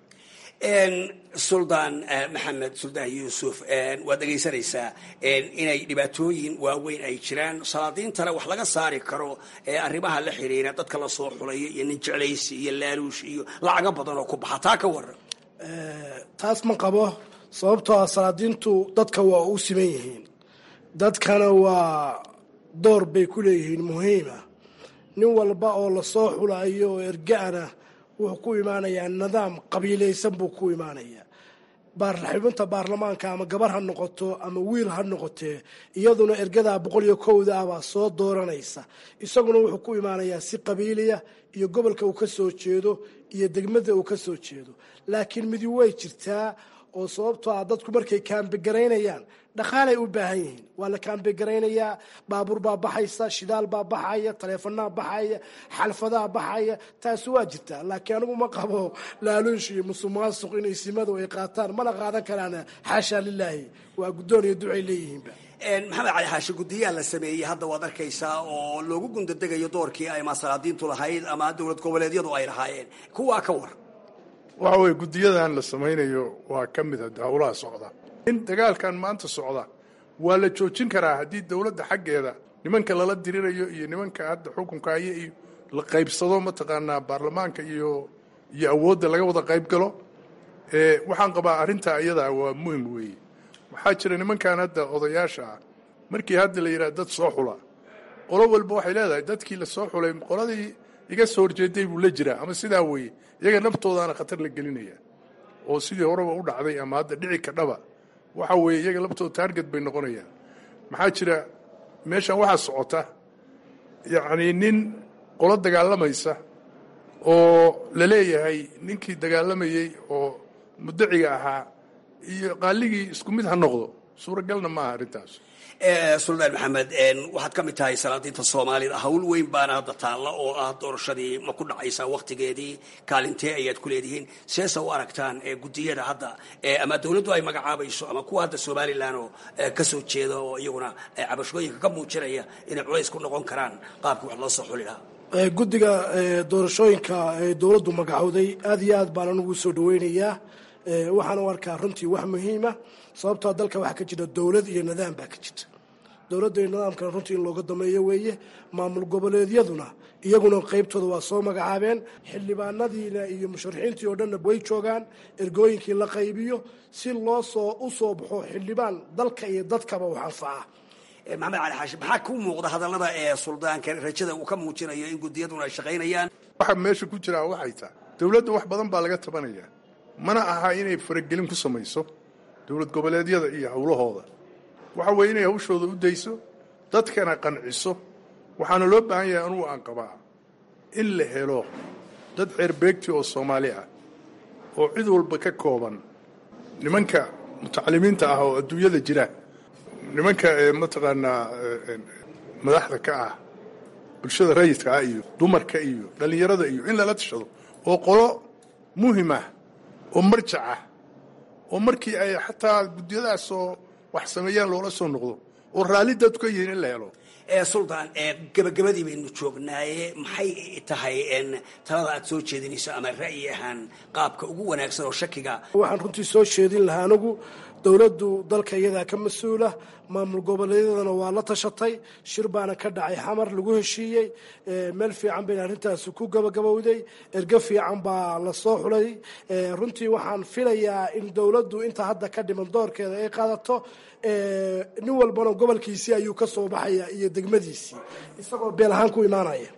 suldaan maxamed suldaan yuusuf waad dhegaysanaysaa inay dhibaatooyin waaweyn ay jiraan salaadiintana wax laga saari karo ee arrimaha la xiriira dadka la soo xulayo iyo nin jeclaysi iyo laaluush iyo lacago badan oo ku baxa taa ka waran taas ma qabo sababtoo ah salaadiintu dadka waa u siman yihiin dadkana waa door bay ku leeyihiin muhiima nin walba oo lasoo xulayo oo erga-ana wuxuu ku imaanayaa nidaam qabiilaysan buu ku imaanayaa xubinta baarlamaanka ama gabar ha noqoto ama wiil ha noqotee iyaduna ergadaa boqol iyo kowda ah baa soo dooranaysa isaguna wuxuu ku imaanayaa si qabiiliya iyo gobolka uu ka soo jeedo iyo degmada uu ka soo jeedo laakiin midi way jirtaa oo sababtoo ah dadku markay kaambegaraynayaan dhaqaalay u baahan yihiin waa la kaambegaraynaya baabuur baa baxaysa shidaal baa baxaya taleefanaa baxaya xalfadaa baxaya taasi waa jirtaa laakiin anigu ma qabo laaluush iyo musuqmaasuq inay simadu ay qaataan mana qaadan karaan xaashaa lilaahi waa guddoon iyo ducay leeyihiinba maxamed cali xaashi guddiyaha la sameeyey hadda waad arkaysaa oo loogu gundadegayo doorkii ay masalaadiintu lahayd ama dowlad goboleedyadu ay lahaayeen kuwaa ka war waxa weye guddiyadan la samaynayo waa ka mid a howlaha socda in dagaalkan maanta socda waa la joojin karaa haddii dowladda xaggeeda nimanka lala dirirayo iyo nimanka hadda xukunka haya iyo la qaybsado mataqaanaa baarlamaanka iyo iyo awoodda laga wada qayb galo waxaan qabaa arrintaa iyadaa waa muhim weeye waxaa jira nimankan hadda odayaasha ah markii hadda la yidhaha dad soo xula qolo walba waxay leedahay dadkii la soo xulay qoladii iga soo horjeeday buu la jiraa ama sidaa weeye iyaga naftoodaana khatar la gelinaya oo sidii horeba u dhacday ama hadda dhici kadhaba waxa weeye iyaga laftooda taarget bay noqonayaan maxaa jira meeshan waxaa socota yacnii nin qolo dagaalamaysa oo la leeyahay ninkii dagaalamayey oo mudaciga ahaa iyo qaaligii isku mid ha noqdo suuragalna maaha arrintaas suldaan maxamed waxaad ka mid tahay salaadiinta soomaalida hawl weyn baana hadda taalla oo ah doorashadii ma ku dhacaysaa wakhtigeedii kaalintee ayaad ku leedihiin seesa u aragtaan guddiyada hadda ama dowladdu ay magacaabayso ama kuwa hadda somalilan oo ka soo jeeda oo iyaguna cabashooyinka ka muujinaya inay culays ku noqon karaan qaabkii wax loo soo xuli lahaa guddiga doorashooyinka ee dowladdu magacowday aad iyo aad baan anugu soo dhaweynayaa waxaan u arkaa runtii wax muhiima sababtoo dalka waxaa ka jira dowlad iyo nidaam baa ka jirta dowladda iyo nidaamkana runtii in looga dameeyo weeye maamul goboleedyaduna iyaguna qaybtooda waa soo magacaabeen xildhibaanadiina iyo musharaxiintii oo dhanna way joogaan ergooyinkii la qaybiyo si loo soo u soo baxo xildhibaan dalka iyo dadkaba wax anfaca maxamed cali xaashi maxaa ku muuqda hadallada ee suldaanka rajada uu ka muujinayo in guddiyaduna ay shaqaynayaan waxa meesha ku jiraa waxay tahay dowladda wax badan baa laga tabanayaa mana aha inay faragelin ku samayso dowlad goboleedyada iyo howlahooda waxa weeye inay hawshooda u dayso dadkana qanciso waxaana loo baahan yahay anugu aan qabaa in la helo dad ceerbeegti oo soomaali ah oo cid walba ka kooban nimanka mutacalimiinta ah oo adduunyada jira nimanka mataqaanaa madaxda ka ah bulshada rayidka ah iyo dumarka iyo dhallinyarada iyo in lala tashado oo qolo muhim ah oo marjac ah oo markii ay xataa guddiyadaasoo wax sameeyaan loola soo noqdo oo raalli dadku ka yihiin in la helo suldaan gabagabadii baynu joognaaye maxay tahay talada aad soo jeedinayso ama ra'yi ahaan qaabka ugu wanaagsan oo shakiga waxaan runtii soo jeedin lahaa anigu dowladdu dalka iyadaa ka mas-uula maamul goboleedyadana waa la tashatay shir baana ka dhacay xamar lagu heshiiyey meel fiican bayna arrintaasi ku gabagabowday ergo fiican baa la soo xulay runtii waxaan filayaa in dowladdu inta hadda ka dhiman doorkeeda ay qaadato nin walbana gobolkiisii ayuu ka soo baxaya iyo degmadiisii isagoo beel ahaan ku imaanaya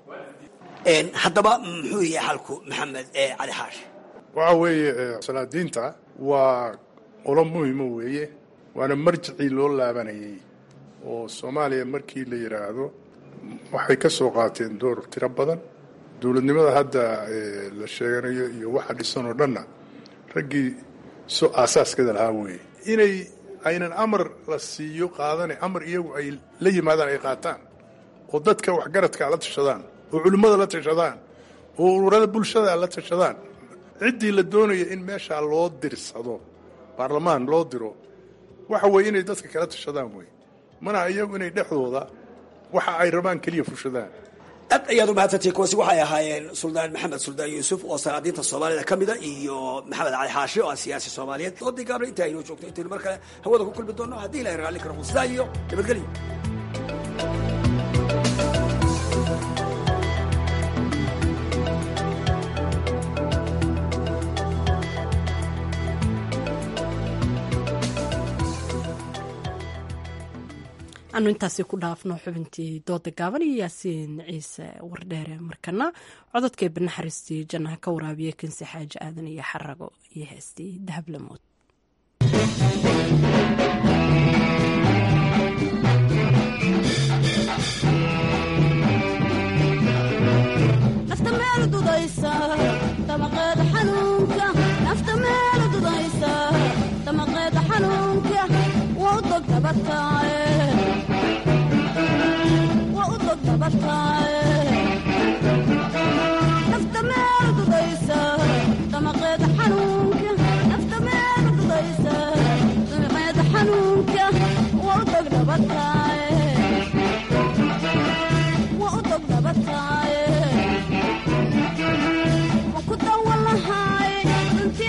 haddaba muxuu yahay xalku maxamed cali xaashi waxa weeye salaadiinta waa qolo muhima weeye waana marjicii loo laabanayay oo soomaaliya markii la yidhaahdo waxay ka soo qaateen door tiro badan dowladnimada hadda la sheeganayo iyo waxa dhisan oo dhanna raggii so aasaaskeeda lahaa weeye inay aynan amar la siiyo qaadane amar iyagu ay la yimaadaan ay qaataan oo dadka waxgaradkaa la tashadaan oo culimmada la tashadaan oo ururada bulshada la tashadaan ciddii la doonaya in meeshaa loo dirsado baarlamaan loo diro waxa weeye inay dadka kala tashadaan wey mana iyagu inay dhexdooda waxa ay rabaan keliya fushadaan aad ayaad u mahadsantihi kuwaasi waxay ahaayeen suldaan maxamed suldaan yuusuf oo salaadiinta soomaalida ka mida iyo maxamed cali xaashi oo ah siyaasi soomaaliyeed doodii gaabna inta aynoo joogto intaynu mar kale hawada ku kulmi doonno haddii ilahay raalli karo sidaa iyo nabadgelyo anu intaasi ku dhaafno xubintii dooda gaaban iyo yaasiin ciise wardheere markana cododkay banaxariistii jannaha ka waraabiya kansi xaaji aadan iyo xarago iyo heestii dahablamood nafta meel dudaysa damaqeeda xanuunka nafta meel dudaysa damaqeeda xanuunka waa u dog dabataaye waa u dog dabataaye nafta meel dudaysa damaqeeda xanuunka nafta meel dudaysa damaqeeda xanuunka waa u dog dabataaye waa u dog dabataaye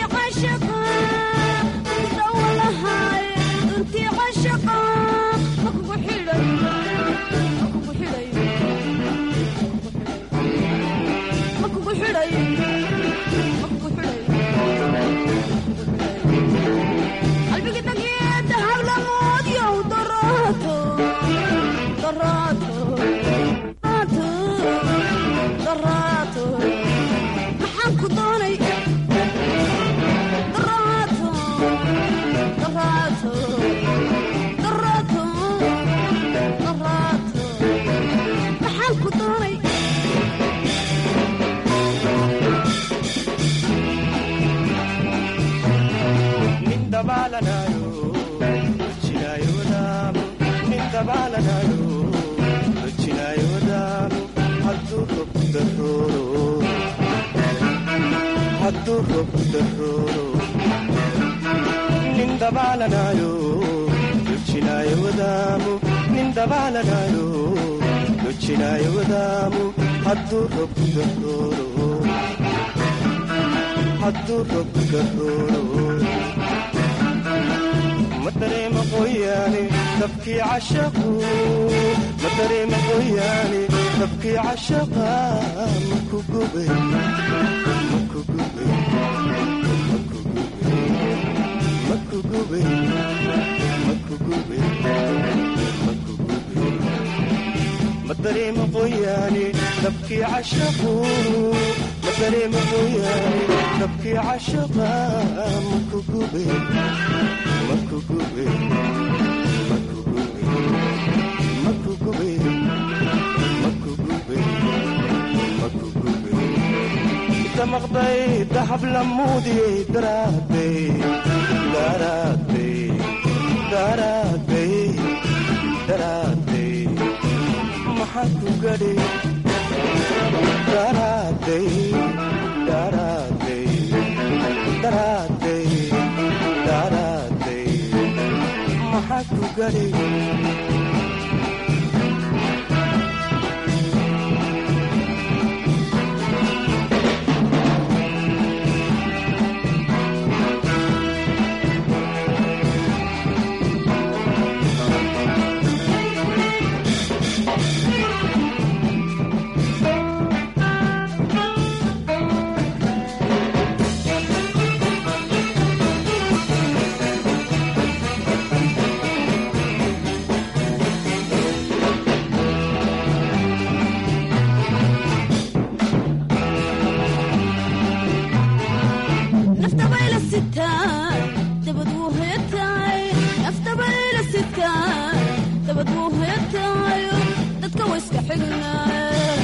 dabaalanayo dojinaayo wadaamu hadduu robku garooro hadduu robku garooro ma dareema qoyaane dabkii cashaqu ma dareema qoyaane dabkii cashaqa maku gube maku gube maku gube maku gube maku gube ma dareema qoyaane dabkii cashaqu ma dareema qoyaane dabkii cashaqa maku gube maku gube maku gube maku gube maku gube maku gube damaqday dahab lamuudiyey daraaday daraaday daraaday daraaday maxaa ku gadhay daraaday daraaday daraaday daraaday maxaa ku gadhay naftabayla sitaa dabad wuu hoyataay naftabayla sitaa dabad wuu hoyataayo dadka wayska xignaay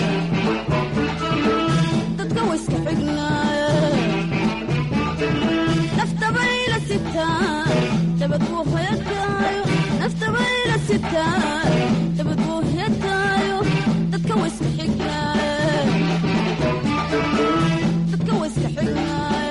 dadka wayska xignaay naftabayla sitaa dabad wuu hoyataayo naftabayla sitaa dabad wuu hoyataayo dadka wayska xignaay dadka wayska xignaay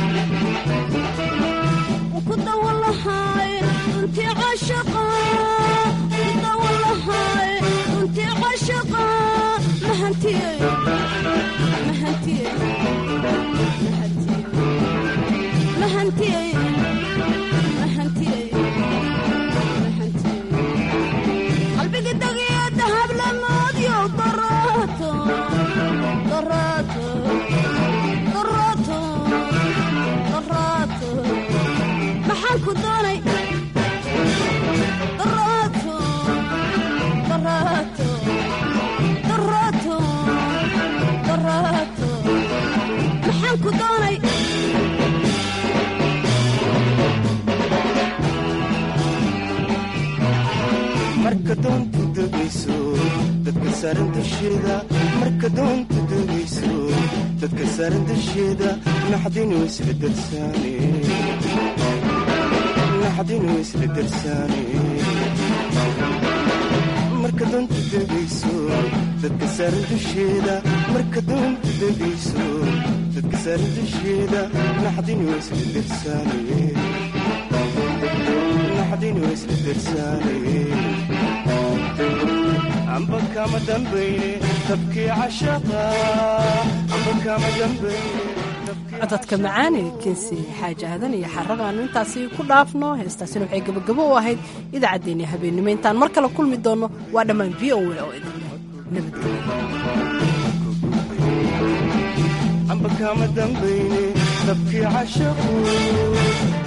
kudawalahay runtii cashaqa kudawalahay runtii cashaqa mahantiyey mahantiyey mahantiyey mahantiyey qalbiga dagiyo dahab lamoodyo daraato daraato daraato daraato maxaan ku doonay daraato daraato daraato daraato maxaan ku doonay marka doontu degayso dadka saaran dusheeda marka doontu degayso dadka saaran dusheeda naxdinu isla darsaane naxdinu isla darsaane marka doontu degayso dadka saaran dusheeda marka doontu degayso dadka saaran dusheeda naxdinu isla darsaane naxdinu isla darsaane amba kama dambayne tabkii cashaqa amba kama dambayne codadka macaane kinsi xaaji aadan iyo xaradaanu intaasi ku dhaafno heestaasina waxay gebagabo u ahayd idaacaddeenii habeennimo intaan mar kale kulmi doonno waa dhammaan v o a oo idin leh amba kama dambayne tabkii cashaqu